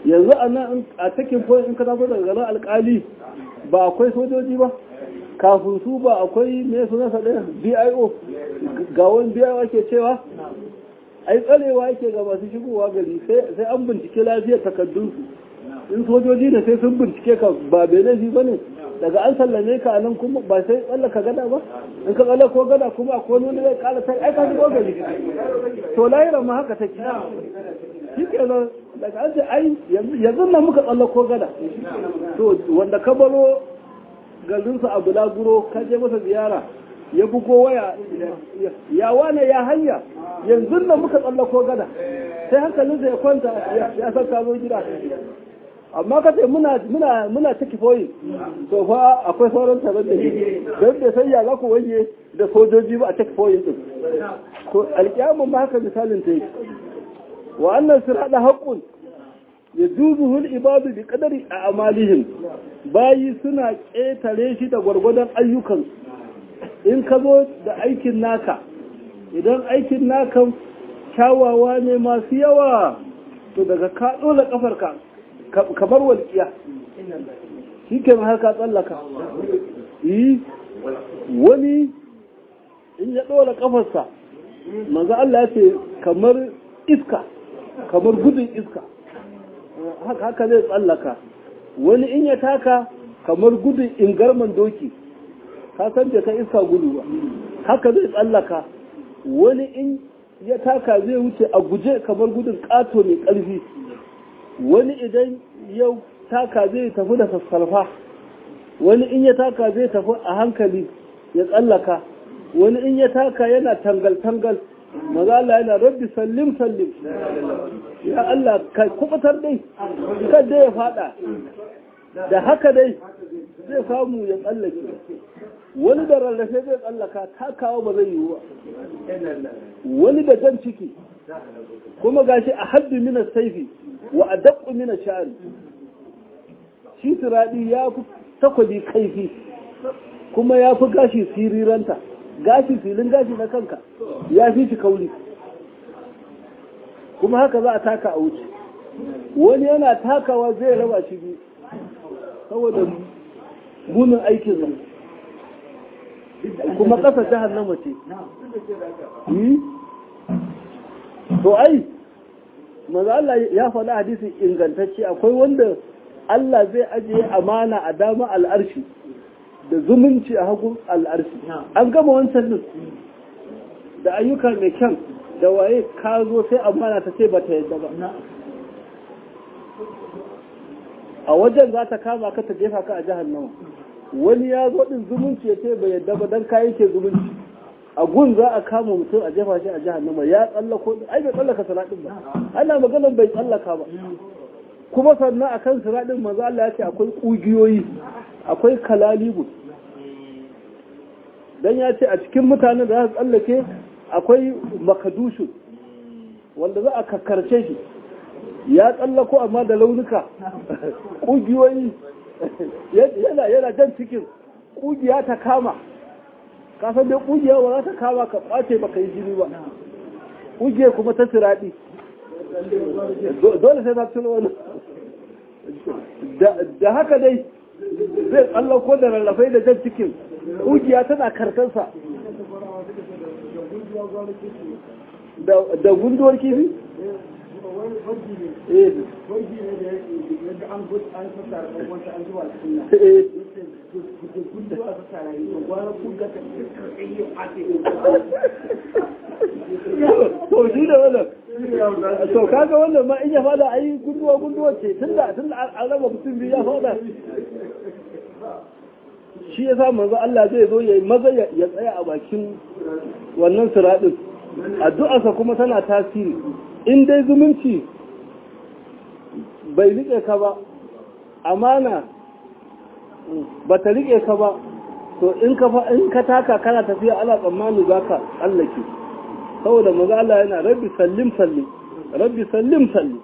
yanzu a nan a cikin point in ka tafi daga garin alkali ba akwai sojoji ba kafin su ba akwai me suna sa ɗaya bio ga wani bio ake cewa ai tsarewa yake ga masu shigowa gari sai an bincike lafiyar takardunsu in sojoji da sai sun bincike ka ba bai laifi ba ne daga an sallame ka a nan kuma ba sai tsallaka gada ba in ka tsalla ko gada kuma a kone wani zai kala sai aika shigo gari to lahira ma haka take shi ke nan daga an ce ai yanzu nan muka tsalla ko gada to wanda ka baro garinsa a bulaguro ka je masa ziyara ya bugo waya ya wane ya hanya yanzu nan muka tsalla ko gada sai hankalinsa ya kwanta ya san ka zo gida amma ka ce muna muna muna ciki foyi to fa akwai sauran tare da shi don da sai ya za ku wanye da sojoji ba a ciki foyin din to alƙiyamun ma haka misalin ta yi wa annan sirada haqqun yajuzuhu al-ibadu bi qadari a'malihim bayi suna ƙetare shi da gwargwadon ayyukan in ka zo da aikin naka idan aikin naka kyawawa ne masu yawa to daga ka dole kafarka kamar walƙiya shi ke haka tsallaka yi wani in ya ɗora ƙafarsa manzo Allah ya ce kamar iska kamar gudun iska haka zai tsallaka wani in ya taka kamar gudun ingarman doki ka san da ka iska gudu ba haka zai tsallaka wani in ya taka zai wuce a guje kamar gudun ƙato mai ƙarfi wani idan yau taka zai tafi da sassarfa wani in ya taka zai tafi a hankali ya tsallaka wani in ya taka yana tangal-tangal maza Allah yana rabbi sallim sallim ya Allah ka kubutar dai kan dai ya fada da haka dai zai samu ya tsallake wani da rarrafe zai tsallaka takawa ba zai yiwu ba wani da jan ciki kuma gashi a haddi mina saifi wa a daɓu mina sha'ari shi turaɗi ya fi takwabi kaifi kuma ya fi gashi siriranta gashi filin gashi na kanka ya fi shi kauli kuma haka za a taka a wuce wani yana takawa zai raba shi biyu saboda munin aikin zan kuma ƙasa jihar na mace to ai maza Allah ya faɗi hadisi ingantacce akwai wanda Allah zai ajiye amana a dama al'arshi da zumunci a hagun al'arshi an gama wancan din da ayyuka mai kyan da waye ka zo sai amana ta ce ba ta yadda ba a wajen za ta kama ka ta jefa ka a jihar nawa wani ya zo din zumunci ya ce bai yadda ba don kayi ke zumunci a gun za a kama mutum a jefa shi a jihar nama ya tsallako ai bai tsallaka siraɗin ba ana maganar bai tsallaka ba kuma sannan a kan siraɗin maza Allah ya ce akwai ƙugiyoyi akwai kalalibu dan ya ce a cikin mutanen da za su tsallake akwai makadushu wanda za a kakkarce shi ya tsallako amma da launuka ƙugiyoyi yana jan cikin ƙugiya ta kama kasan dai ƙugiya ba za ta kama ka ɓace ba ka yi jini ba ƙugiyar kuma ta siraɗi dole sai na tuno wani da haka dai zai tsallako da rarrafai da jan cikin ƙugiya tana karkansa da gunduwar kifi? to shi da wannan to kaga wannan ma in ya fada ayi gunduwa gunduwa ce tunda tunda an raba mutum biyu ya fada shi ya sa manzo Allah zai zo ya maza ya tsaya a bakin wannan siradin addu'arsa kuma tana tasiri in dai zumunci bai rike ka ba amana ba ta rike ka ba to in ka in ka taka kana tafiya ana tsammani za ka tsallake saboda maza Allah yana rabbi sallim sallim rabbi sallim sallim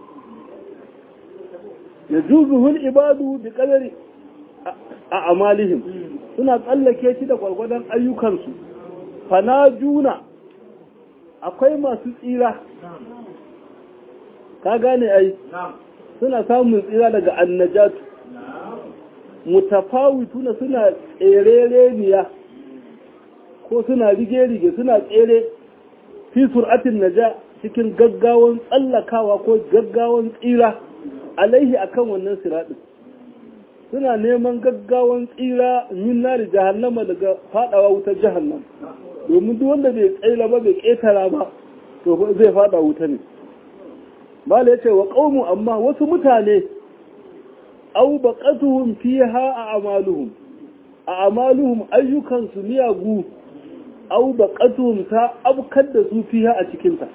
ya juzuhul ibadu bi qadari a amalihim suna tsallake shi da gwargwadon ayyukansu fana juna akwai masu tsira ka gane ai suna samun tsira daga annajatu mutafawituna suna tserereniya ko suna rige-rige suna tsere fi sur'atin naja cikin gaggawan tsallakawa ko gaggawan tsira alaihi akan wannan siraɗin suna neman gaggawan tsira min nari jahannama daga fadawa wutar jahannam domin duk wanda bai tsaila ba bai ketara ba to zai fada wuta ne bala yace wa qaumu amma wasu mutane aw baqatuhum fiha a amaluhum a amaluhum ayyukan su miyagu aw baqatuhum ta abkar da su fiha a cikin ta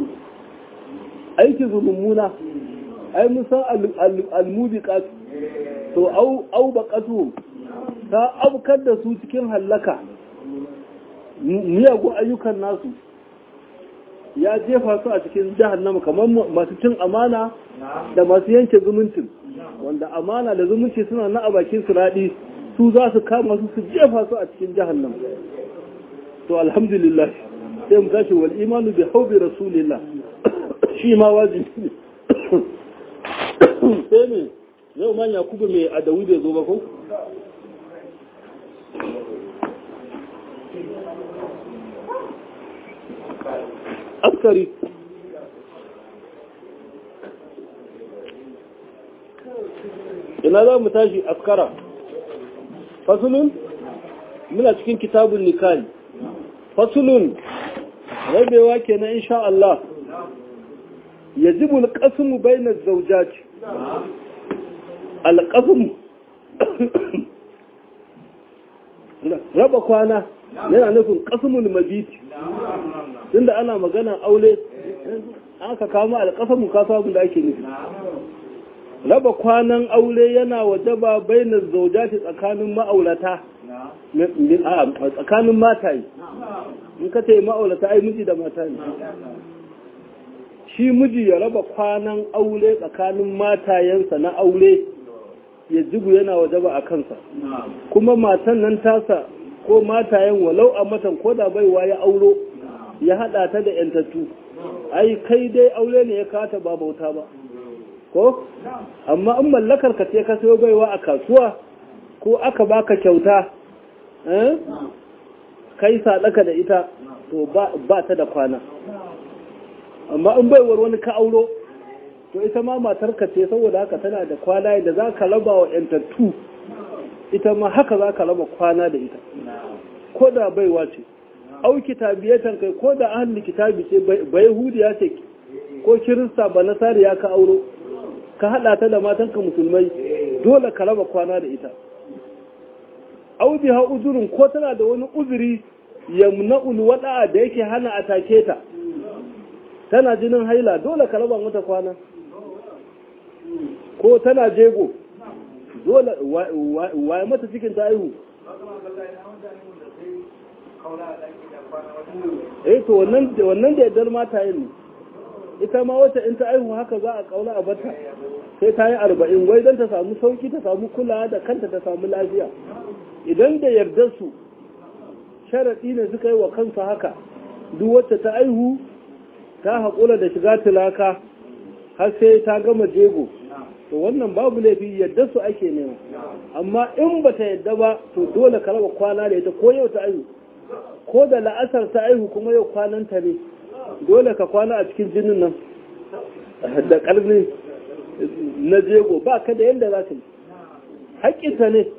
aiki su mummuna ai musan al-mubiqat to au baƙatu ta abkar da su cikin hallaka miyagun ayyukan nasu ya jefa su a cikin jahannama kamar masu cin amana da masu yanke zumuncin wanda amana da zumunci suna na a bakin su raɗi su za su kama su su jefa su a cikin jahannama to alhamdulillah sai mu tashi wal imanu bi haubi rasulillah shi ma wajibi ne sai ne yau man yakubu mai adawi bai zo ba ko? askari ina za mu tashi askara fasulun muna cikin kitabun nikali fasulun rabewa kenan insha Allah yajibu al-qasmu bayna az-zawjati alƙafin raba kwana yana nufin ƙasumul mabiti tunda ana magana aure aka kama alƙafin kasa abin da ake nufi raba kwanan aure yana wajaba bainar zaujati tsakanin ma'aurata tsakanin mataye in ka ce ma'aurata ai miji da mata ne shi miji ya raba kwanan aure tsakanin matayensa na aure ya jigu yana wajaba a kansa kuma matan nan tasa ko matayen walau a matan ko da baiwa ya auro ya hada ta da yantattu ai kai dai aure ne ya kata ba bauta ba ko amma in mallakar ka ce ka sayo baiwa a kasuwa ko aka baka kyauta kai sadaka da ita to ba ta da kwana amma in baiwar wani ka auro to ita ma matarka ce saboda haka tana da kwana da za ka raba wa ‘yantattu ita ma haka za ka raba kwana da ita ko da baiwa ce au kitabiyatan kai ko da ahli kitabi ce bai hudiya ce ko kirista ba nasari ya ka auro ka haɗa ta da matanka musulmai dole ka raba kwana da ita au biha uzurin ko tana da wani uzuri yamna'ul wada'a da yake hana a take ta tana jinin haila dole ka raba mata kwana ko tana jego dole waye mata cikin ta aihu eh to wannan wannan da yaddar mata yin ita ma wacce in ta aihu haka za a kaula a bata sai ta yi arba'in wai don ta samu sauki ta samu kula da kanta ta samu lafiya idan da yardar su sharaɗi ne suka yi wa kansu haka duk wacce ta aihu ta haƙura da shiga tilaka har sai ta gama jego to wannan babu laifi yadda su ake nema amma in ba ta yadda ba to dole ka raba kwana da ita ko yau ta aihu ko da la'asar ta aihu kuma yau kwananta ne dole ka kwana a cikin jinin nan da ƙarni na jego ba ka da yadda za ka yi haƙƙinta ne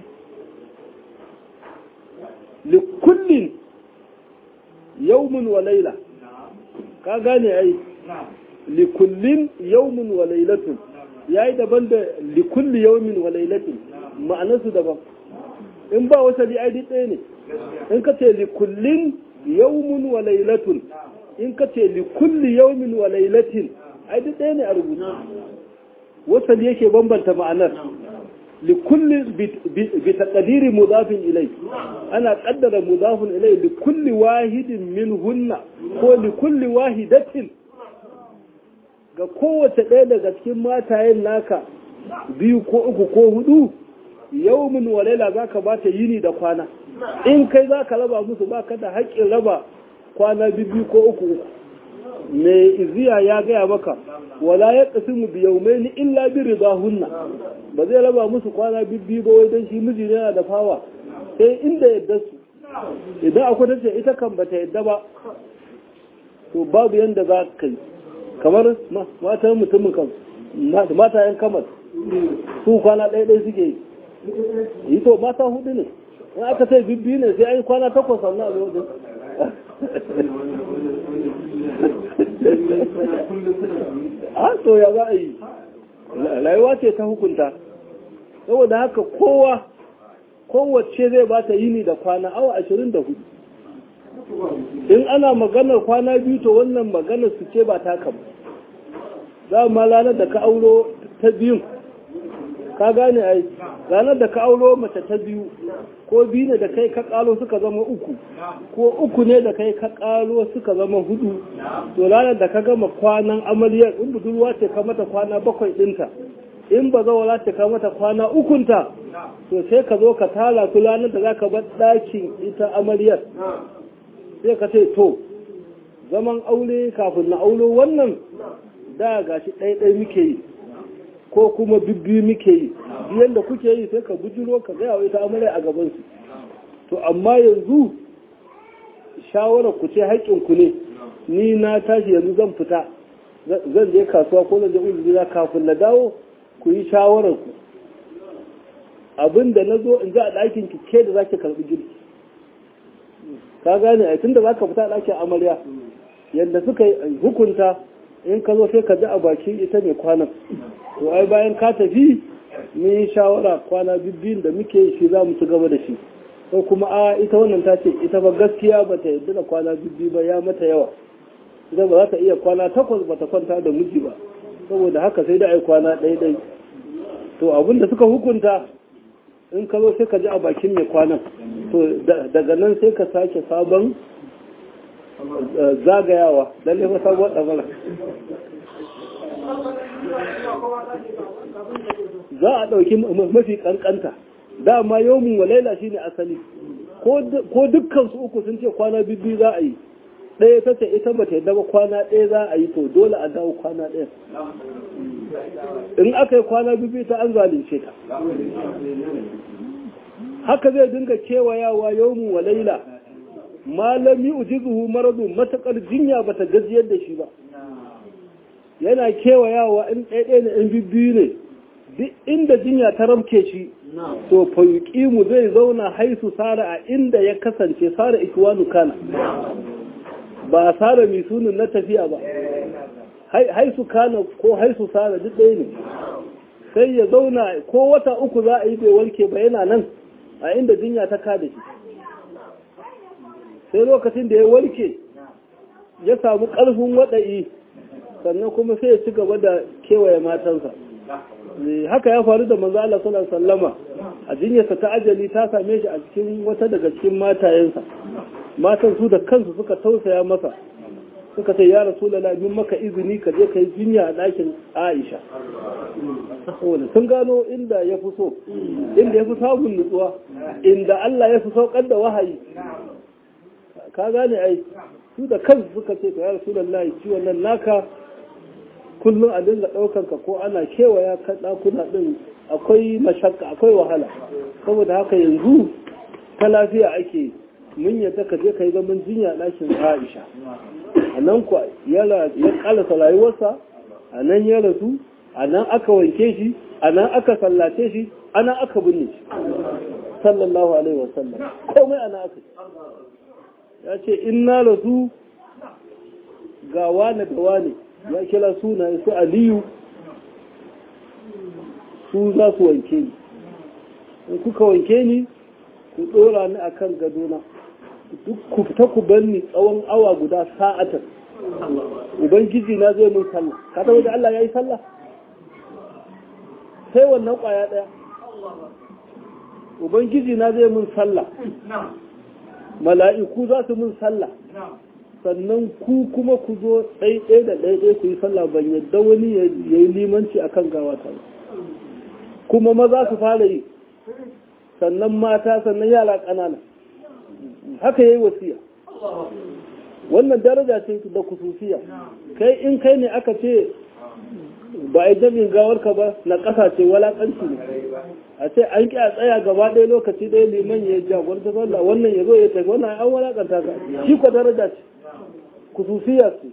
likullin yaumin wa laila ka gane ai likullin yaumin wa lailatun yayi daban da likulli yaumin wa lailatin ma'anarsu daban in ba wata li ai ɗaya ne in ka ce likullin yaumin wa lailatun in ka ce likulli yaumin wa lailatin ai ɗaya ne a rubutu wasali yake bambanta ma'anar لكل بتقدير مضاف إليه أنا قدر مضاف إليه لكل واحد منهن هو لكل واحدة ga kowace ɗaya daga cikin matayen naka biyu ko uku ko hudu yaumin walaila za ka ba ta yini da kwana in kai za ka raba musu ba ka da haƙƙin raba kwana biyu ko uku uku mai iziya ya gaya maka wala ya qasimu bi yawmayn illa bi ridahunna ba zai raba musu kwana bibbi ba wai dan shi miji ne yana da fawa sai inda yadda su idan akwai tace ita kan bata yadda ba to babu yanda za ka yi kamar matan mutumin kan mata yan kamar su kwana ɗaya ɗaya suke yi yi to mata hudu ne in aka sai bibbi ne sai an yi kwana takwas sannan a wajen a to ya za a yi rayuwa ce ta hukunta saboda haka kowa kowace zai ba ta yini da kwana awa ashirin da hudu in ana maganar kwana biyu to wannan maganar su ce ba ta kama za ma ranar da ka auro ta biyun ka gane ai ranar da ka auro mace ta biyu ko biyu ne da kai ka kalo suka zama uku ko uku ne da kai ka kalo suka zama hudu to ranar da ka gama kwanan amaryar in budurwa ce ka mata kwana bakwai dinta in ba zawala ce ka mata kwana ukunta to sai ka zo ka tala su ranar da za ka bar ɗakin ita amaryar sai ka ce to zaman aure kafin na aulo wannan da gashi ɗaiɗai muke yi ko kuma bibbi muke yi biyan da kuke yi sai ka bujiro ka gaya wa ita amarya a gabansu to amma yanzu shawarar ku ce haƙƙinku ne ni na tashi yanzu zan fita zan je kasuwa ko zan je uzuri kafin na dawo ku yi shawarar ku abin da na zo in ji a ɗakin ki ke da zaki karɓi girki ka gane a tun da za ka fita a ɗakin amarya yadda suka hukunta in ka zo sai ka ji a bakin ita ne kwanan to ai bayan ka tafi mun yi shawara kwana bibbin da muke shi za mu ci gaba da shi ko kuma a ita wannan ta ce ita ba gaskiya ba ta yadda da kwana bibbi ba ya mata yawa ita ba za ta iya kwana takwas ba ta kwanta da miji ba saboda haka sai da ai kwana ɗaya ɗai to abin da suka hukunta in ka zo sai ka ji a bakin mai kwanan to daga nan sai ka sake sabon zagayawa lalle fa sabuwar ɗamara za a ɗauki mafi ƙanƙanta dama yawmin walaila shine asali ko dukkan su uku sun ce kwana bibbi za a yi ɗaya ta ce ita ba ta yadda ba kwana ɗaya za a yi to dole a dawo kwana ɗaya in aka yi kwana bibbi ta an zalunce ta haka zai dinga kewayawa yawmin walaila malami ujizuhu maradu matakar jinya bata gajiyar da shi ba yana kewayawa in ɗaiɗaya ne in bibbiyu ne duk inda jinya ta ramke shi to mu zai zauna haisu sara a inda ya kasance sara ikiwanu kana ba sara mai sunan na tafiya ba haisu kana ko haisu sara duk ɗaya ne sai ya zauna ko wata uku za a yi bai warke ba yana nan a inda jinya ta kada shi sai lokacin da ya warke ya samu ƙarfin waɗa'i sannan kuma sai ya ci gaba da kewaye matansa haka ya faru da manzo Allah sallallahu alaihi wasallama a jinyarsa ta ajali ta same shi a cikin wata daga cikin matayensa matan su da kansu suka tausaya masa suka ce ya rasulullahi min maka izini ka je kai jinya a ɗakin Aisha saboda sun gano inda ya fi so inda ya fi samun nutsuwa inda Allah ya fi saukar da wahayi ka gane ai su da kansu suka ce to ya rasulullahi ciwon nan naka kullum a dinga ɗaukan ka ko ana kewaya kan ɗakuna ɗin akwai mashakka akwai wahala saboda haka yanzu ta lafiya ake mun yadda ka je ka yi zaman jinya ɗakin Aisha a nan ku ya ƙalasa rayuwarsa a nan ya rasu a nan aka wanke shi a nan aka sallace shi a nan aka binne shi sallallahu alaihi wasallam komai a nan aka ya ce in na rasu ga wane da wane ya kira suna su aliyu su za su wanke ni in kuka wanke ni ku dora ni akan gadona duk ku fita ku bar ni tsawon awa guda sa'atar ubangiji na zai mun sallah ka taɓa da Allah ya yi sallah sai wannan ƙwaya ɗaya ubangiji na zai mun sallah mala'iku za su mun sallah sannan ku kuma ku zo ɗaiɗai da ɗaiɗai ku yi sallah ban yadda wani ya yi limanci a kan gawata kuma maza su fara yi sannan mata sannan yara ƙanana haka ya yi wasiya wannan daraja ce da kususiya kai in kai ne aka ce ba a yi jami'in gawarka ba na ƙasa ce walaƙanci ne a ce an ƙi a tsaya gaba ɗaya lokaci ɗaya liman ya jagorta sallah wannan ya zo ya tafi wannan an walaƙanta ka shi ko daraja ce kususiya ce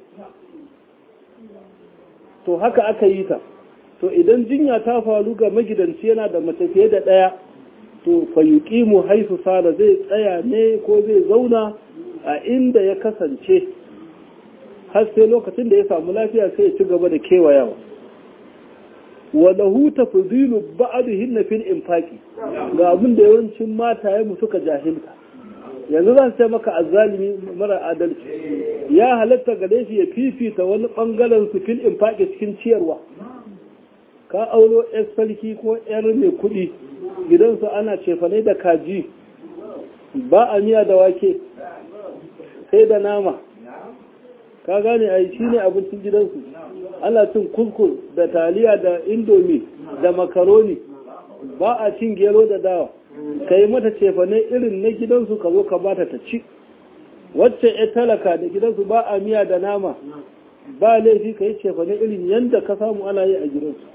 to haka aka yi ta to idan jinya ta faru ga magidanci yana da mace fiye da ɗaya to fa yuqimu haifu sala zai tsaya ne ko zai zauna a inda ya kasance har sai lokacin da ya samu lafiya sai ya ci gaba da kewayawa wa lahu tafdilu ba'dihin fil infaqi ga abin da yawancin mataye mu suka jahilta yanzu zan ce maka azzalimi mara adalci ya halatta gare shi ya fifita wani bangaren su fil infaqi cikin ciyarwa ka auro yar sarki ko yar mai kuɗi gidansu ana cefane da kaji ba a miya da wake sai da nama ka gane a shi ne abincin gidansu ana cin kuskur da taliya da indomi da makaroni ba a cin gero da dawa ka yi mata cefane irin na gidansu ka zo ka bata ta ci wacce ya talaka da gidansu ba a miya da nama ba laifi ka yi cefane irin yadda ka samu ana yi a gidansu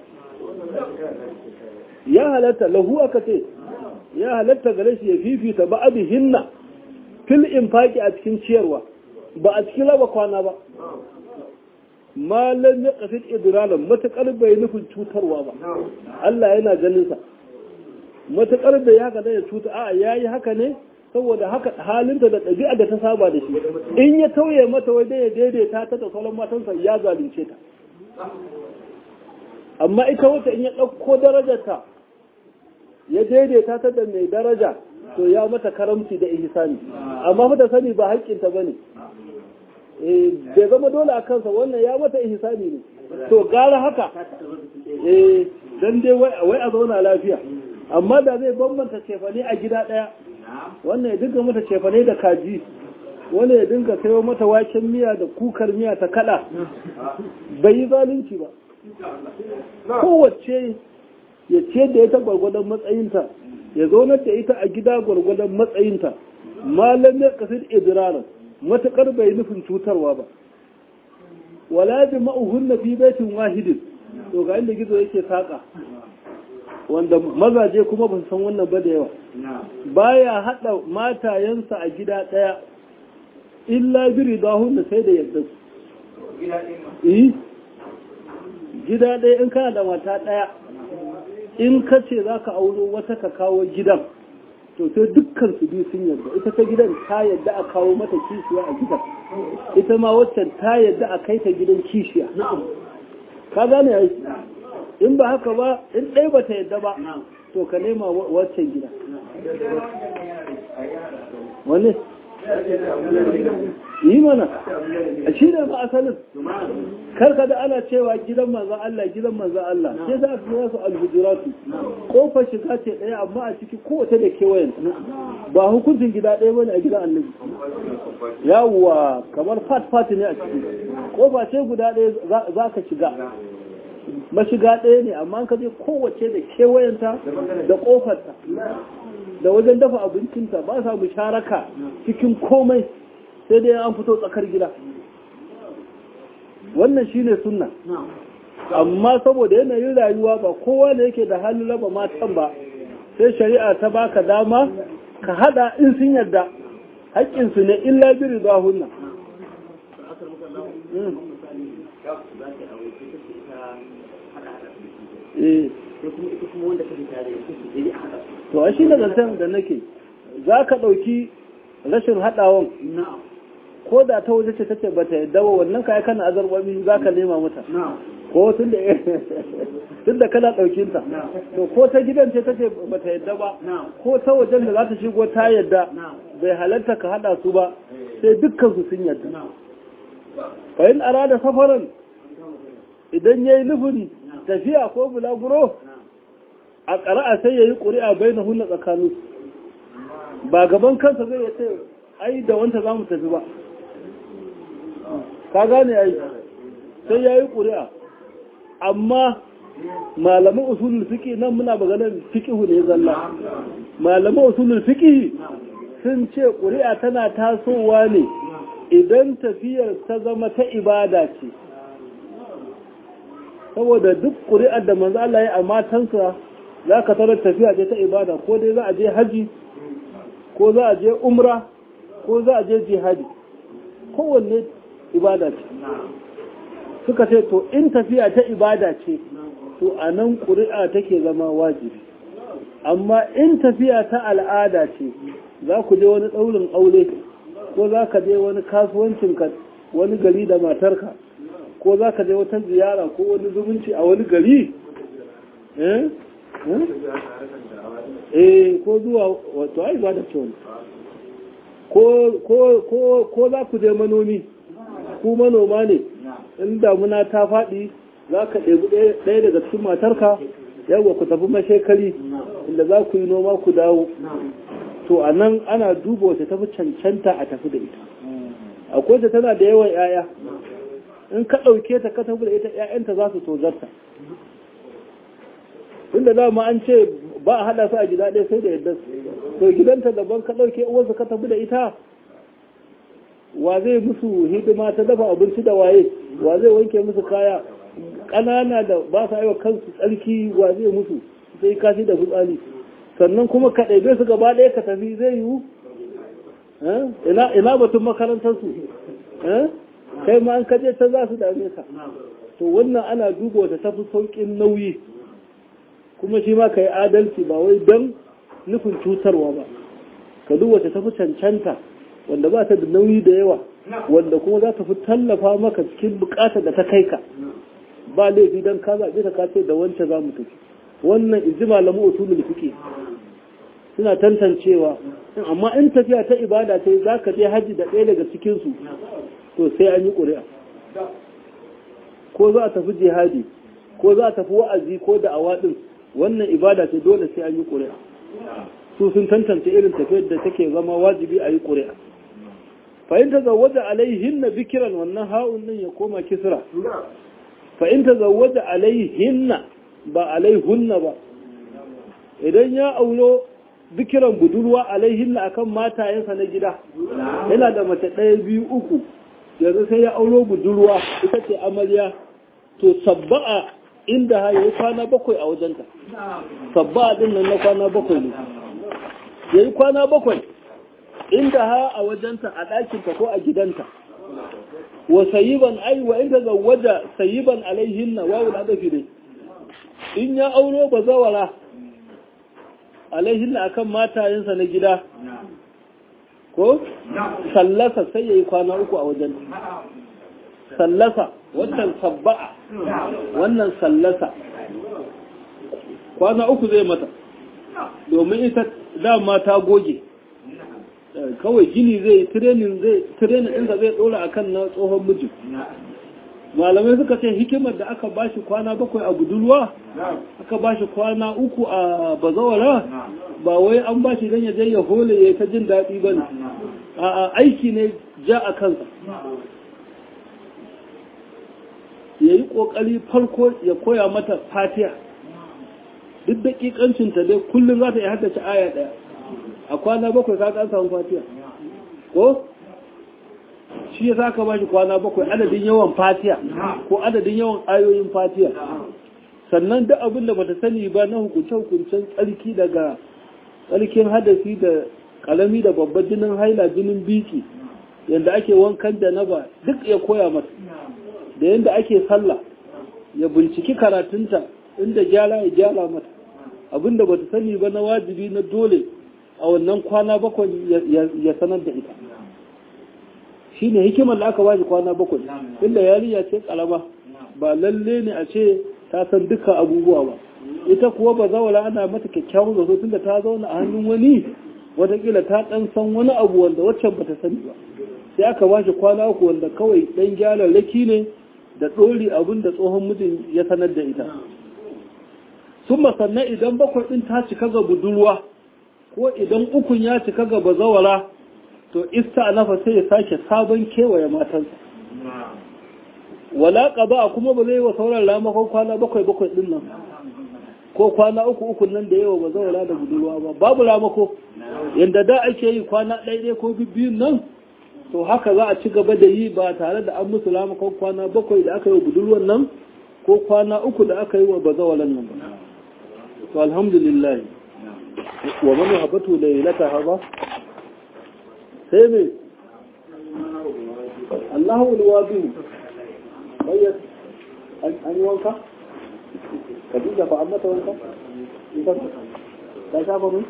ya halatta lahu aka ce ya halatta gare shi ya fifita ba abi hinna fil infaki a cikin ciyarwa ba a cikin raba kwana ba malam ya kasid idralan matakar bai nufin cutarwa ba Allah yana ganin sa matakar da ya haka da ya cuta a yayi haka ne saboda haka halinta da ɗabi'a da ta saba da shi in ya tauye mata wai ya daidaita ta da sauran matansa ya zalunce ta amma ita wata in ya ɗauko darajarta ya daidaita ta da mai daraja to ya mata karamci da ihsani amma mata sani ba haƙƙinta ba ne bai zama dole a kansa wannan ya mata ihsani ne to gara haka eh dan dai wai a zauna lafiya amma da zai bambanta cefane a gida ɗaya wannan ya dinga mata cefane da kaji wani ya dinga sayo mata waken miya da kukar miya ta kada bai yi zalunci ba kowace ya ce da ita gwargwadon matsayinta ya zaunar da ita a gida gwargwadon matsayinta malam ya kasir idirarin matuƙar bai nufin cutarwa ba wala bi ma'uhun na fi baitin wahidin to ga inda gizo yake saƙa wanda mazaje kuma ba su san wannan ba da yawa baya haɗa matayensa a gida ɗaya illa biri dahun sai da yadda su gida ɗaya in kana da mata ɗaya in ka ce za ka auro wata ka kawo gidan to sai dukkan su biyu sun yarda ita ta gidan ta yarda a kawo mata kishiya a gidan ita ma waccan ta yarda a kai ta gidan kishiya ka gane ai in ba haka ba in ɗaya ba ta yarda ba to ka nema waccan gida wani yi mana a shi ne ba asalin karka da ana cewa gidan manzan Allah gidan manzan Allah sai za su yasu alhujuratu kofar shiga ce ɗaya amma a ciki kowace da kewayen ba hukuncin gida ɗaya bane a gidan annabi yawwa kamar fat fat ne a ciki kofa ce guda ɗaya za ka shiga mashiga ɗaya ne amma ka je kowace da kewayenta da kofarta da wajen dafa abincinta ba sa musharaka cikin komai sai dai an fito tsakar gida wannan shine sunna amma saboda yanayin rayuwa ba kowa da yake da halin raba matan ba sai shari'a ta baka dama ka hada in sun yarda haƙƙinsu ne illa biri ba hunna to a shi da zancen da nake za ka ɗauki rashin haɗawan ko da ta waje ce tace bata yadda wa wannan kai kana azarwami za ka nema mata ko tun da kana ɗaukin ta to ko ta gidan ce tace bata yadda ba ko ta wajen da za ta shigo ta yadda bai halarta ka haɗa su ba sai dukkan su sun yadda fa in arada safaran idan yayi nufin tafiya ko bulaguro a ƙara'a sai ya yi ƙuri'a bai na hunna tsakanin ba gaban kansa zai yace ai da wanta za mu tafi ba ka gane ai sai ya yi ƙuri'a amma malaman usulul fiƙi nan muna maganar fiƙihu ne zalla malaman usulul fiƙi sun ce ƙuri'a tana tasowa ne idan tafiyar ta zama ta ibada ce saboda duk ƙuri'ar da manzo Allah ya a matansa za ka tarar tafiya ce ta ibada ko dai za a je haji ko za a je umra ko za a je jihadi kowanne ibada ce suka ce to in tafiya ta ibada ce to a nan ƙuri'a take zama wajibi amma in tafiya ta al'ada ce za ku je wani ɗaurin aure ko za ka je wani kasuwancinka wani gari da matarka ko za ka je wata ziyara ko wani zumunci a wani gari eh ko zuwa wato ai ba da ce ko za ku je manomi ku manoma ne in damuna ta faɗi za ka ɗebi ɗaya daga cikin matarka yawwa ku tafi mashekari inda za ku yi noma ku dawo to a nan ana duba wata tafi cancanta a tafi da ita akwai ta tana da yawan 'ya'ya in ka ɗauke ta ka tafi da ita 'ya'yanta za su tozarta inda dama an ce ba a haɗa su a gida ɗaya sai da yadda to gidanta daban ka ɗauke uwarsa ka tafi da ita wa zai musu hidima ta dafa abinci da waye wa zai wanke musu kaya ƙanana da ba sa aiwa kansu tsarki wa zai musu sai kashi da fitsari sannan kuma ka ɗaibe su gaba ɗaya ka tafi zai yiwu ina batun makarantarsu kai ma an kaje ta za su dame ka to wannan ana duba wata tafi sauƙin nauyi kuma shi ma ka yi adalci ba wai don nufin cutarwa ba ka duba ta tafi cancanta wanda ba ta da nauyi da yawa wanda kuma za ta fi tallafa maka cikin bukatar da ta kai ka ba laifi don ka zaɓe ta kace da wancan za mu tafi wannan inji malamu usulul fiqh suna tantancewa amma in tafiya ta ibada sai za ka je haji da ɗaya daga cikin su to sai an yi ƙuri'a ko za a tafi jihadi ko za a tafi wa'azi ko da awaɗin wannan ibada ce dole sai an yi ƙuri'a su sun tantance irin tafiyar da take zama wajibi a yi ƙuri'a fa'in ta zawaja alaihin na bikiran wannan ha'un nan ya koma kisra fa'in ta zawaja alaihin na ba alaihunna ba idan ya aulo bikiran budurwa alaihin na akan matayensa na gida yana da mace ɗaya biyu uku yanzu sai ya aulo budurwa ita ce amarya to sabba'a inda ha yi kwana bakwai a wajenta sabba'a din nan na kwana bakwai ne ya yi kwana bakwai inda ha a wajenta a ɗakinta ko a gidanta wa sayiban ai wa inda zawaja sayiban alaihinna wawu da adafi ne in ya auro ba zawara alaihinna akan matayensa na gida ko sallasa sai ya yi kwana uku a wajen sallasa wannan sabba'a wannan sallasa kwana uku zai mata domin ita dama ta goge kawai gini zai yi tirenin zai tirenin inda zai dora akan na tsohon miji malamai suka ce hikimar da aka bashi kwana bakwai a budurwa aka bashi kwana uku a bazawara ba wai an bashi don ya je ya hole ya ta jin daɗi ba ne a aiki ne ja a kansa ya yi ƙoƙari farko ya koya mata fatiya duk daƙiƙancinta dai kullum za ta yi haddace aya ɗaya a kwana bakwai ka kan samu fatiya ko shi ya saka ba shi kwana bakwai adadin yawan fatiya ko adadin yawan ayoyin fatiya sannan duk abin da bata sani ba na hukunce-hukuncen tsarki daga tsarkin hadasi da kalami da babban jinin haila jinin biki yadda ake wankan da na ba duk ya koya mata da yadda ake sallah ya binciki karatunta inda gyara ya gyara mata abin da bata sani ba na wajibi na dole a wannan kwana bakwai ya sanar da ita shi ne hikimar da aka bashi kwana bakwai inda yarinya ce kalama ba lalle ne a ce ta san dukkan abubuwa ba ita kuwa ba zawala ana mata kyakkyawan zato tunda ta zauna a hannun wani watakila ta dan san wani abu wanda waccan bata sani ba sai aka bashi kwana uku wanda kawai dan gyararraki ne da ɗori abin da tsohon mijin ya sanar da ita sun sannan idan bakwai ɗin ta cika ga budurwa ko idan ukun ya cika ga bazawara to ista nafa sai ya sake sabon kewaye matansa wala qada kuma ba zai wa sauran ramakon kwana bakwai bakwai din nan ko kwana uku uku nan da yawa ba zawala da budurwa ba babu ramako yanda da ake yi kwana ɗaya ɗaya ko biyun nan to haka za a ci gaba da yi ba tare da an musu lamakon kwana bakwai da aka yi wa budurwan nan ko kwana uku da aka yi wa bazawalan nan ba to alhamdulillah wa man habatu laylata haba sai me Allahu alwadi bayyana an yi wanka Khadija fa amma ta wanka ita ta shafa mun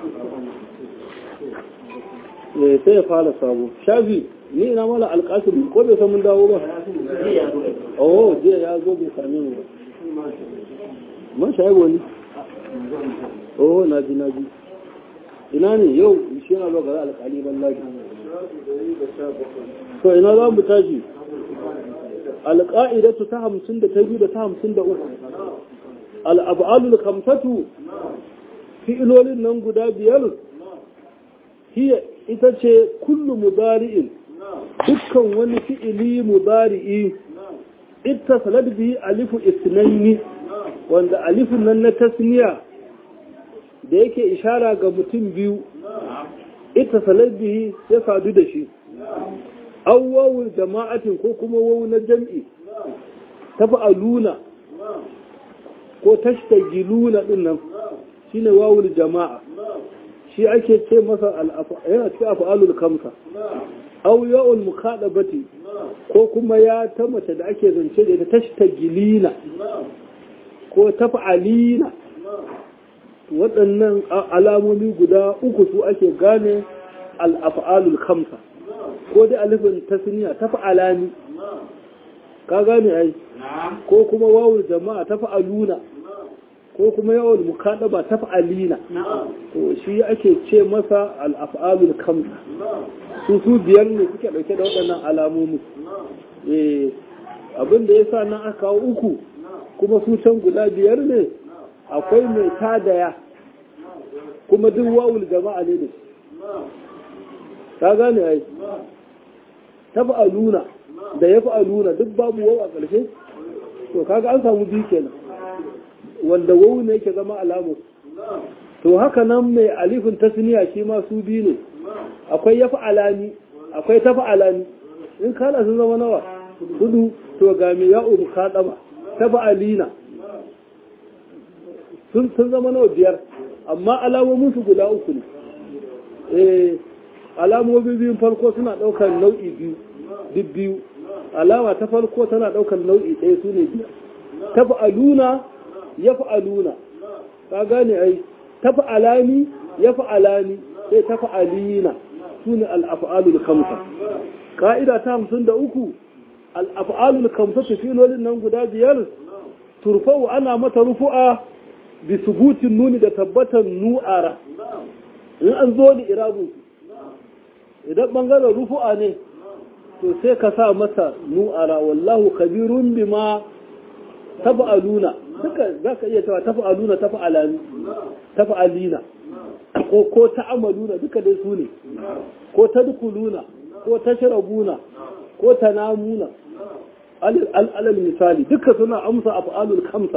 eh sai ya fara sabo shafi ni ina mala alƙasir ko bai san mun dawo ba oh jiya ya zo bai same mu ba man shayi wani oh na ji na ji ina ne yau shi na lokacin alƙali ban lafi to ina za mu tashi alƙa'idatu ta hamsin da ta biyu da ta hamsin da uku al'abalul kamsatu fi'ilolin nan guda biyar hiya ita ce kullu mudari'in dukkan wani fi'ili mudari'i ita salad bihi alifu isnaini wanda alifun nan na tasniya da yake ishara ga mutum biyu ita salad bihi ya sadu da shi awwawul jama'atin ko kuma wawu na jam'i tafa'aluna ko tashtagiluna din nan shine wawul jama'a shi ake ce masa yana cikin af'alul kamsa aw ya'ul mukadabati ko kuma ya ta mace da ake zance da ita tashtagilina ko taf'alina waɗannan alamomi guda uku su ake gane al-af'alul kamsa ko dai alifin tasniya taf'alani ka gane ai ko kuma wawul jama'a taf'aluna ko kuma yawan mukaɗaba ta fa'alina to shi ake ce masa al'af'alul kamsa su su biyar ne suke ɗauke da waɗannan alamomi abin da ya sa nan aka kawo uku kuma su can guda biyar ne akwai mai tadaya kuma duk wawul jama'a ne da shi ka gane ai ta fa'aluna da ya fa'aluna duk babu waw a ƙarshe to kaga an samu biyu kenan wanda wawu ne yake zama alamu to haka nan mai alifin tasniya shi ma su biyu ne akwai ya alani akwai ta alani in kana sun zama nawa hudu to ga mai ya umu kaɗama ta alina sun zama nawa biyar amma alamomin su guda uku ne eh alamomin biyun farko suna ɗaukar nau'i biyu duk biyu alama ta farko tana ɗaukar nau'i ɗaya su ne biyar ta aluna ya fa'aluna ka gane ai ta fa'alani ya fa'alani sai ta fa'alina su ne al'afa'alul kamsa ka'ida ta hamsin da uku al'afa'alul kamsa su filolin nan guda biyar turfau ana mata rufu'a bi subutin nuni da tabbatar nu'ara in an zo da irabun idan ɓangaren rufu'a ne to sai ka sa masa nu'ara wallahu kabirun bima tafa'aluna duka za ka iya cewa tafa'aluna tafa'alani tafa'alina ko ko ta'amaluna duka dai su ne ko tadkuluna ko tashrabuna ko tanamuna alal misali duka suna amsa af'alul kamsa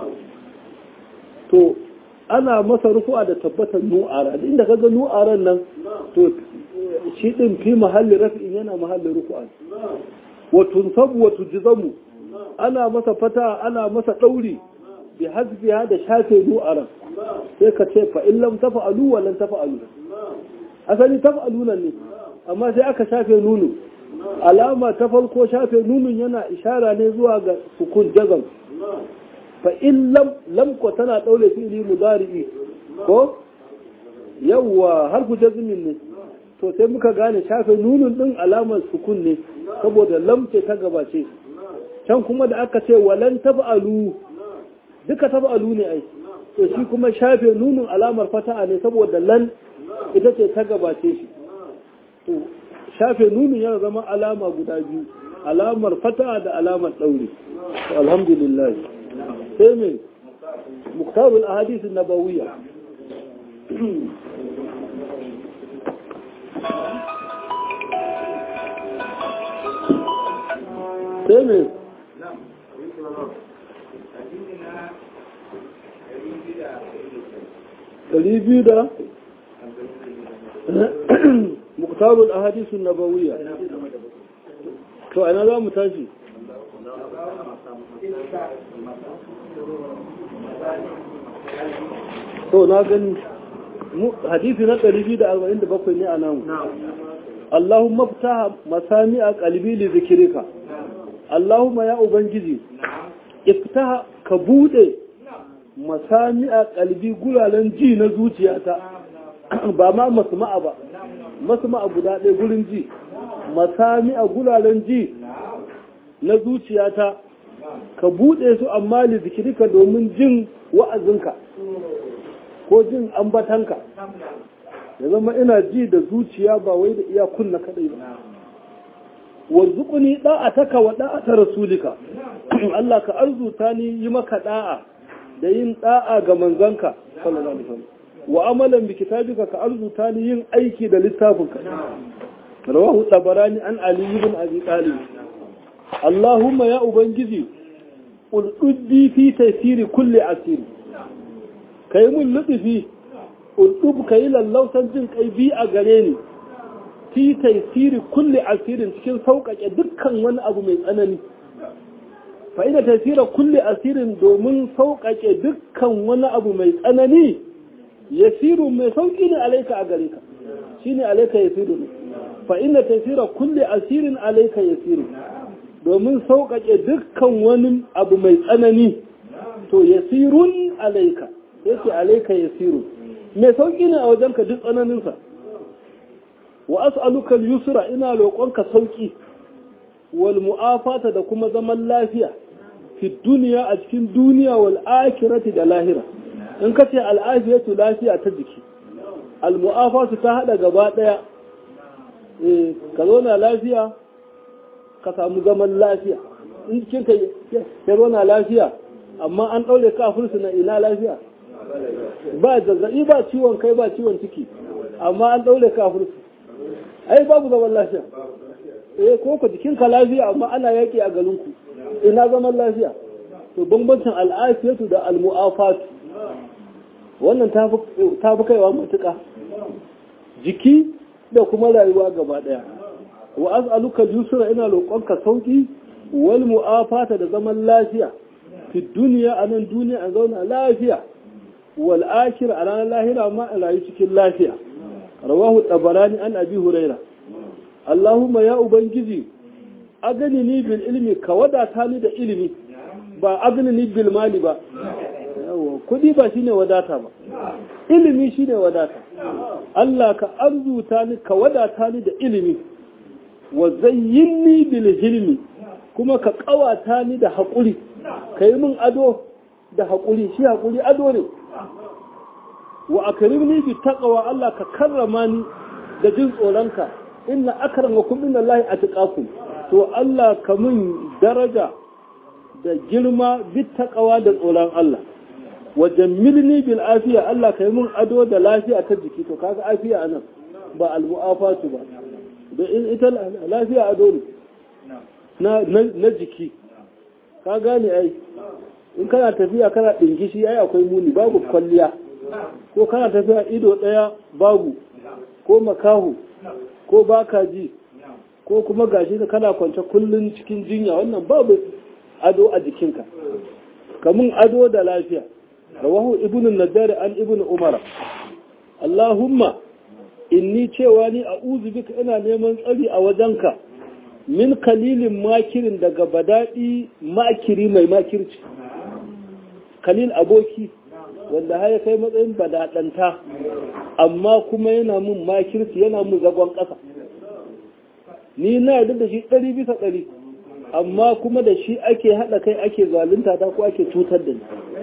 to ana masa rufu'a da tabbatar nu'ara inda kaga nu'aran nan to shi din fi mahalli raf'in yana mahalli rufu'a wa tunsabu wa tujzamu ana masa fata ana masa ɗauri bi hasbiha da shafe nu'aran sai ka ce fa in lam tafa'alu wa lan tafa'alu asali tafa'alu nan ne amma sai aka shafe nunu alama ta farko shafe nunun yana ishara ne zuwa ga sukun jazam fa in lam lam ko tana daure fi'li mudari'i ko yawwa harfu jazmin ne to sai muka gane shafe nunun din alamar sukun ne saboda lam ce ta gabace can kuma da aka ce walan tab'alu duka tab'alu ne ai to shi kuma shafe nunun alamar fata'a ne saboda lan ita ce ta gabace shi to shafe nunun yana zama alama guda biyu alamar fata'a da alamar daure to alhamdulillah sai me muktarul ahadith an-nabawiyya sai me ɗari biyu da muktarul ahadisu nabawiyya to ana za mu tashi to na gani hadisi na 247 ne a namu Allahumma fitaha masami'a qalbi li zikrika Allahumma ya ubangiji iftaha ka bude masami'a qalbi guralen ji na zuciyata ba ma masma'a ba masma'a guda ɗaya gurin ji masami'a guralen ji na zuciyata ka bude su amma li zikrika domin jin wa'azinka ko jin ambatanka ya zama ina ji da zuciya ba wai da iya kunna kadai ba warzuquni da'ataka wa da'ata rasulika Allah ka arzuta ni yi maka da'a da yin da'a ga manzanka sallallahu alaihi wasallam wa amalan bi kitabika ka arzuta ni yin aiki da littafinka rawahu tabarani an ali ibn abi talib Allahumma ya ubangiji ulquddi fi tafsiri kulli asiri kai mun lutufi ulɗub ka yi lallausan jin kai bi a gare ni fi taisiri kulle asirin cikin sauƙaƙe dukkan wani abu mai tsanani fa ina taisira kulle asirin domin sauƙaƙe dukkan wani abu mai tsanani yasiru mai sauƙi ne alaika a gare ka shine alaika yasiru ne fa ina taisira kulle asirin alaika yasiru domin sauƙaƙe dukkan wani abu mai tsanani to yasirun alaika yake alaika yasiru mai sauƙi ne a wajenka duk tsananinsa wa as'aluka al-yusra ina roƙonka sauƙi wal mu'afata da kuma zaman lafiya fi duniya a cikin duniya wal akhirati da lahira in kace al afiyatu lafiya ta jiki al mu'afatu ta hada gaba daya eh ka zauna lafiya ka samu zaman lafiya in cikin ka ya zauna lafiya amma an daure ka fursuna ina lafiya ba zazzabi ba ciwon kai ba ciwon ciki amma an daure ka fursu ai babu zaman lafiya eh ko ku jikinka lafiya amma ana yaki a garinku ina zaman lafiya to bambancin al'afiyatu da almu'afatu wannan ta fi kaiwa matuƙa jiki da kuma rayuwa gaba ɗaya wa as'aluka yusra ina roƙonka sauki wal mu'afata da zaman lafiya fi duniya a nan duniya a zauna lafiya wal akhir a ranar lahira ma a rayu cikin lafiya rawahu tabarani an abi huraira Allahumma ya ubangiji agani ni bil ilmi ka wadata ni da ilimi ba agani ni bil mali ba yawa kudi ba shine wadata ba ilimi shine wadata Allah ka arzuta ni ka wadata ni da ilimi wa zayyinni bil hilmi kuma ka kawata ni da haƙuri ka yi min ado da haƙuri shi haƙuri ado ne wa akrimni bi taqwa Allah ka karrama ni da jin tsoronka inna akramakum inna Allah atqakum to Allah ka min daraja da girma bi taqwa da tsoron Allah wa jammilni bil afiya Allah ka yi min ado da lafiya ta jiki to kaga afiya anan ba al mu'afatu ba da in ita lafiya ado ne na na jiki ka gane ai in kana tafiya kana dingishi ai akwai muni babu kwalliya ko kana tafiya ido ɗaya babu ko makahu ko baka ji ko kuma gashi da kana kwance kullun cikin jinya wannan babu ado a jikinka kamun ado da lafiya rawahu ibnu nadar an ibnu umara allahumma inni cewa ni a'udhu bika ina neman tsari a wajenka min kalilin makirin daga badadi makiri mai makirci kalil aboki wanda har ya kai matsayin badaɗanta amma kuma yana mun makirci yana mun zagon ƙasa ni na yarda da shi ɗari bisa ɗari amma kuma da shi ake haɗa kai ake zalunta ta ko ake cutar da ni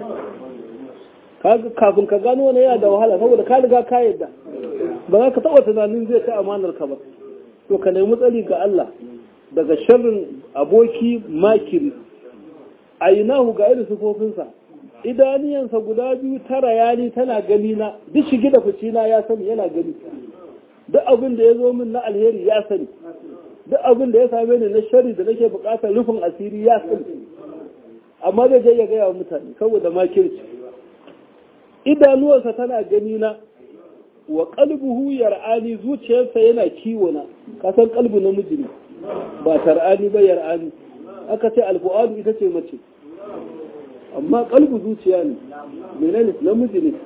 kafin ka gano wani yana da wahala saboda ka riga ka yarda ba za ka taɓa tunanin zai ta amanar ka ba to ka nemi tsari ga Allah daga sharrin aboki makiri a ga irin sufofinsa idaniyansa guda biyu tara yani tana gani na duk shige da fici na ya sani yana gani duk abin da ya zo min na alheri ya sani duk abin da ya same ni na shari da nake bukatar rufin asiri ya sani amma zai je ya gaya wa mutane saboda makirci idanuwansa tana gani na wa qalbuhu yar'ani zuciyarsa yana kiwo na kasan qalbu namiji ne ba tar'ani ba yar'ani aka ce alfu'adu ita ce mace amma qalbu zuciya ne menene namiji ne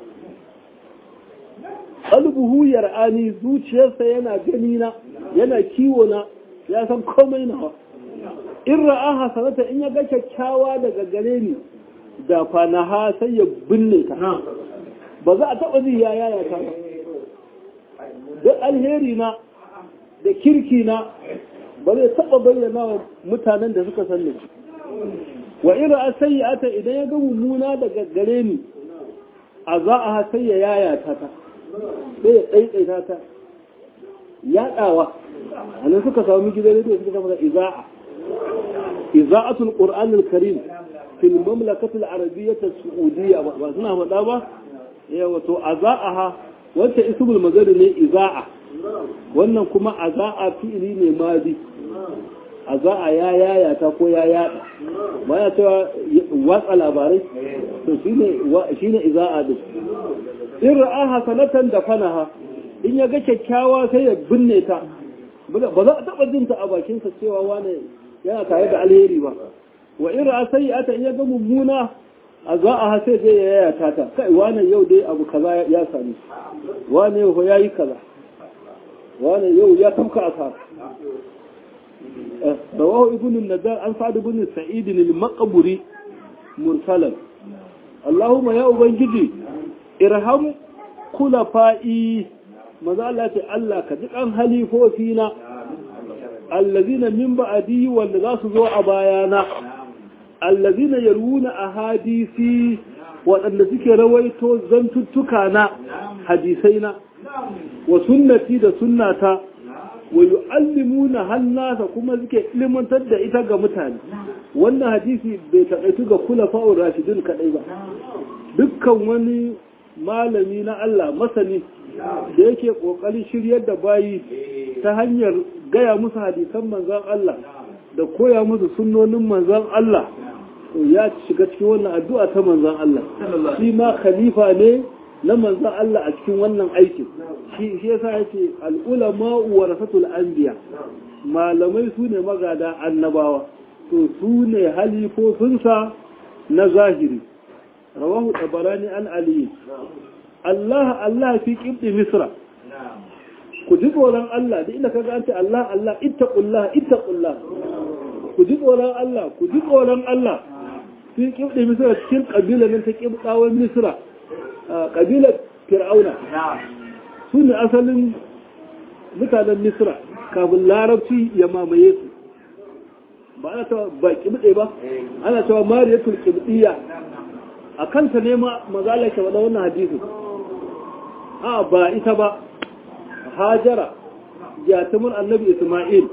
qalbuhu yar'ani zuciyarsa yana gani na yana kiwo na ya san komai nawa in ra'a hasanata in ya ga kyakkyawa daga gare ni da fanaha sai ya binne ta ba za a taɓa zai ya yaya ta ba duk alheri na da kirki na ba zai taɓa bayyana wa mutanen da suka sanni wa ira a sayyata idan ya ga mummuna daga gare ni a za a sai ya yaya ta ta sai ya tsaitsaita ta yaɗawa a nan suka samu gidan rediyo suka samu iza'a iza'atul qur'anul karim fil mamlakatul arabiyyah as-saudiyya ba suna faɗa ba yawa to aza'aha wacce ismul mazari ne iza'a wannan kuma aza'a fi'ili ne madi aza'a ya yaya ta ko ya yada ba ya cewa watsa labarai to shine shine iza'a din in ra'aha sanatan da fanaha in ya ga kyakkyawa sai ya binne ta ba za a taɓa jinta a bakinsa cewa wane yana tare da alheri ba wa in ra'a sayyi'ata in ya ga mummuna a za a hase zai ya yaya ta kai wane yau dai abu kaza ya sami wane yau ya yi kaza wane yau ya tafka asara rawahu ibn nadar an sa'ad ibn sa'id al-maqburi mursalan Allahumma ya ubangiji irham kulafa'i maza Allah ce Allah ka ji kan halifofi na allazina min ba'di wanda za su zo a bayana allazina yarwuna ahadisi waɗanda suke rawaito zantuttuka na hadisai na wa sunnati da sunnata wa yu'allimuna hannasa kuma suke ilimantar da ita ga mutane wannan hadisi bai taƙaitu ga kulafa'ur rashidun kadai ba dukkan wani malami na Allah masani da yake ƙoƙarin shiryar da bayi ta hanyar gaya musu hadisan manzan Allah da koya musu sunnonin manzan Allah ya shiga cikin wannan addu'a ta manzan Allah shi ma khalifa ne na manzan Allah a cikin wannan aikin shi shi yasa yake al'ulama warasatul anbiya malamai su ne magada annabawa to su ne halifofinsa na zahiri rawahu tabarani an aliyu Allah Allah fi kibdi misra ku ji tsoron Allah da inda kaga an ce Allah Allah ittaqullah ittaqullah ku ji tsoron Allah ku ji tsoron Allah fi kibdi misra cikin kabila nan ta kibdawan misra kabilar fir'auna su ne asalin mutanen misra kafin larabci ya mamaye su ba ana cewa ba kibde ba ana cewa mariyatul kibdiya a kanta ne ma mazala ke wada wannan hadisi a ba ita ba hajara jatumin annabi isma'il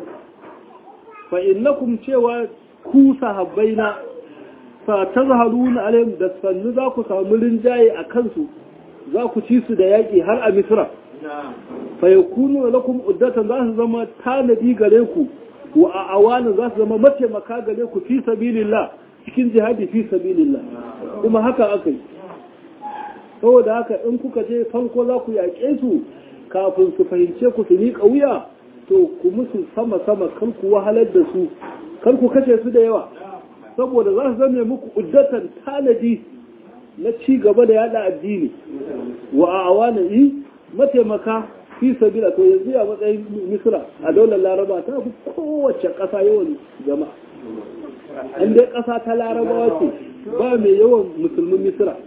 fa innakum cewa ku sahabbaina fa tazharuna alaihim da sannu za ku samu rinjaye a kansu za ku ci su da yaƙi har a misra fa yakunu lakum uddatan za su zama tanadi gare ku wa a awana za su zama mataimaka gare ku fi sabilillah cikin jihadi fi sabilillah kuma haka aka yi saboda haka in kuka je farko za ku yaƙe su kafin su fahimce ku su miƙa wuya to ku musu sama-sama kan ku wahalar da su kan ku kashe su da yawa saboda za su zame muku uddatan tanadi na ci gaba da yada addini wa a awana yi mataimaka fi sabila to yanzu a matsayin misra a daular laraba ta fi kowace ƙasa yawan jama'a in dai ƙasa ta larabawa ce ba mai yawan musulmin misra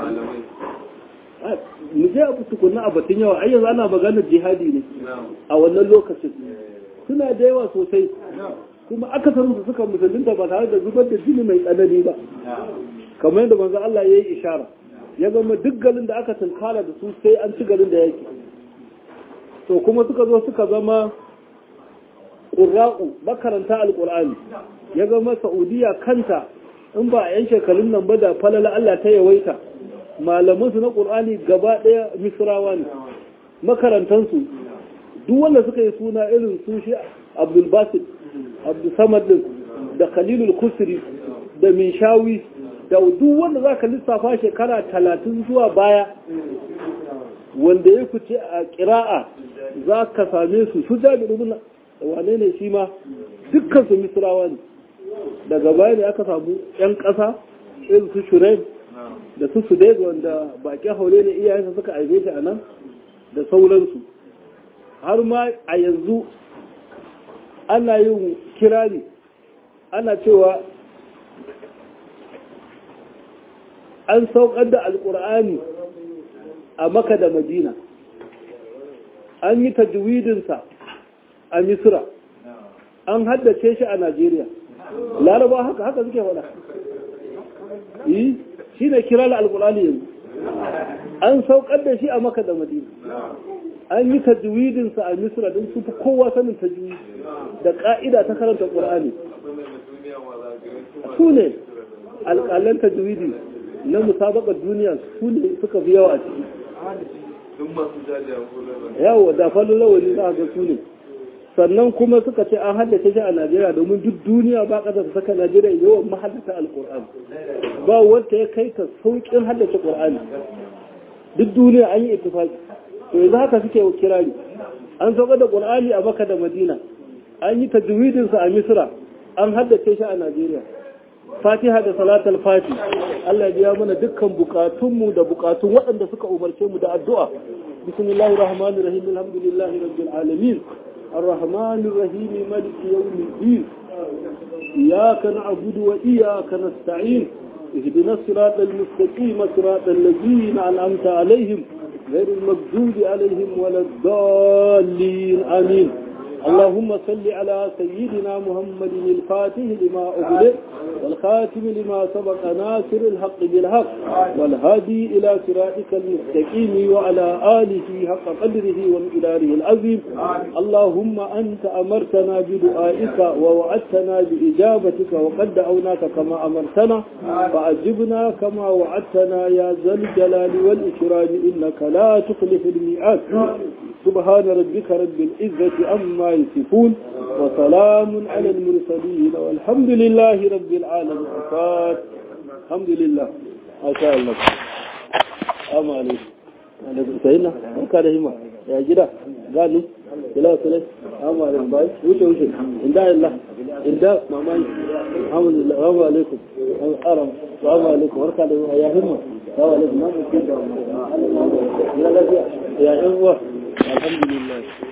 mu je a tukunna a batun yawa ai yanzu ana maganar jihadi ne a wannan lokacin suna da yawa sosai kuma akasarin su suka musulunta ba tare da zubar da jini mai tsanani ba kamar yadda manzo Allah ya yi ishara ya zama duk garin da aka tunkara da su sai an ci garin da yake to kuma suka zo suka zama ƙura'u makaranta alƙur'ani ya zama saudiya kanta in ba a yan shekarun nan ba da falala Allah ta yawaita malamansu na ƙur'ani gaba ɗaya misrawa ne makarantansu duk wanda suka yi suna irin su shi abdul basit abdul samad din da khalilul kusri da minshawi da duk wanda za ka lissafa shekara talatin zuwa baya wanda ya fice a ƙira'a za ka same su su jami rubuna wane ne shi ma dukkan su misrawa ne daga baya ne aka samu 'yan ƙasa irin su shuraim da su su wanda bakin haure ne iyayensa suka aibe shi a nan da sauransu har ma a yanzu ana yin kirari ana cewa an saukar da alkur'ani a maka da madina an yi tajwidinsa a misra an haddace shi a najeriya laraba haka haka suke faɗa yi shi ne kirar alkur'ani yanzu an saukar da shi a maka da madina an yi tajwidinsa a misra don su fi kowa sanin tajwidi da ka'ida ta karanta ƙur'ani su ne alƙalan tajwidi na musabakar duniya su ne suka fi yawa a ciki yawo da falon lawali za a ga su ne sannan kuma suka ce an haddace shi a najeriya domin duk duniya ba ƙasa ta saka najeriya yawan mahallata alƙur'ani ba wanda ya kai ta sauƙin haddace ƙur'ani duk duniya an yi ittifaki to yanzu haka suke kirari an sauka da ƙur'ani a maka da madina an yi tajwidinsa a misra an haddace shi a najeriya fatiha da salatul fati Allah ya biya mana dukkan bukatunmu da bukatun waɗanda suka umarce mu da addu'a bismillahir rahmanir rahim alhamdulillahi rabbil alamin arrahmanir rahim maliki yawmiddin iyyaka na'budu wa iyyaka nasta'in اهدنا الصراط المستقيم صراط الذين أنعمت عليهم غير المغضوب عليهم ولا الضالين آمين اللهم صل على سيدنا محمد الفاتح لما أغلق والخاتم لما سبق ناصر الحق بالحق والهادي إلى صراطك المستقيم وعلى آله حق قدره ومقداره العظيم اللهم أنت أمرتنا بدعائك ووعدتنا بإجابتك وقد دعوناك كما أمرتنا فأجبنا كما وعدتنا يا ذا الجلال والإكرام إنك لا تخلف الميعاد سبحان ربك رب العزة عما يصفون وسلام على المرسلين والحمد لله رب العالمين الحمد لله ما شاء الله أما عليكم عليكم سيدنا وكان هما يا جدا قالوا بلا سلام أما عليكم باي وش وش إن دا الله إن دا ماما الحمد لله أما عليكم أرم السلام عليكم وركا يا هما السلام عليكم ما ممكن يا إخوة الحمد لله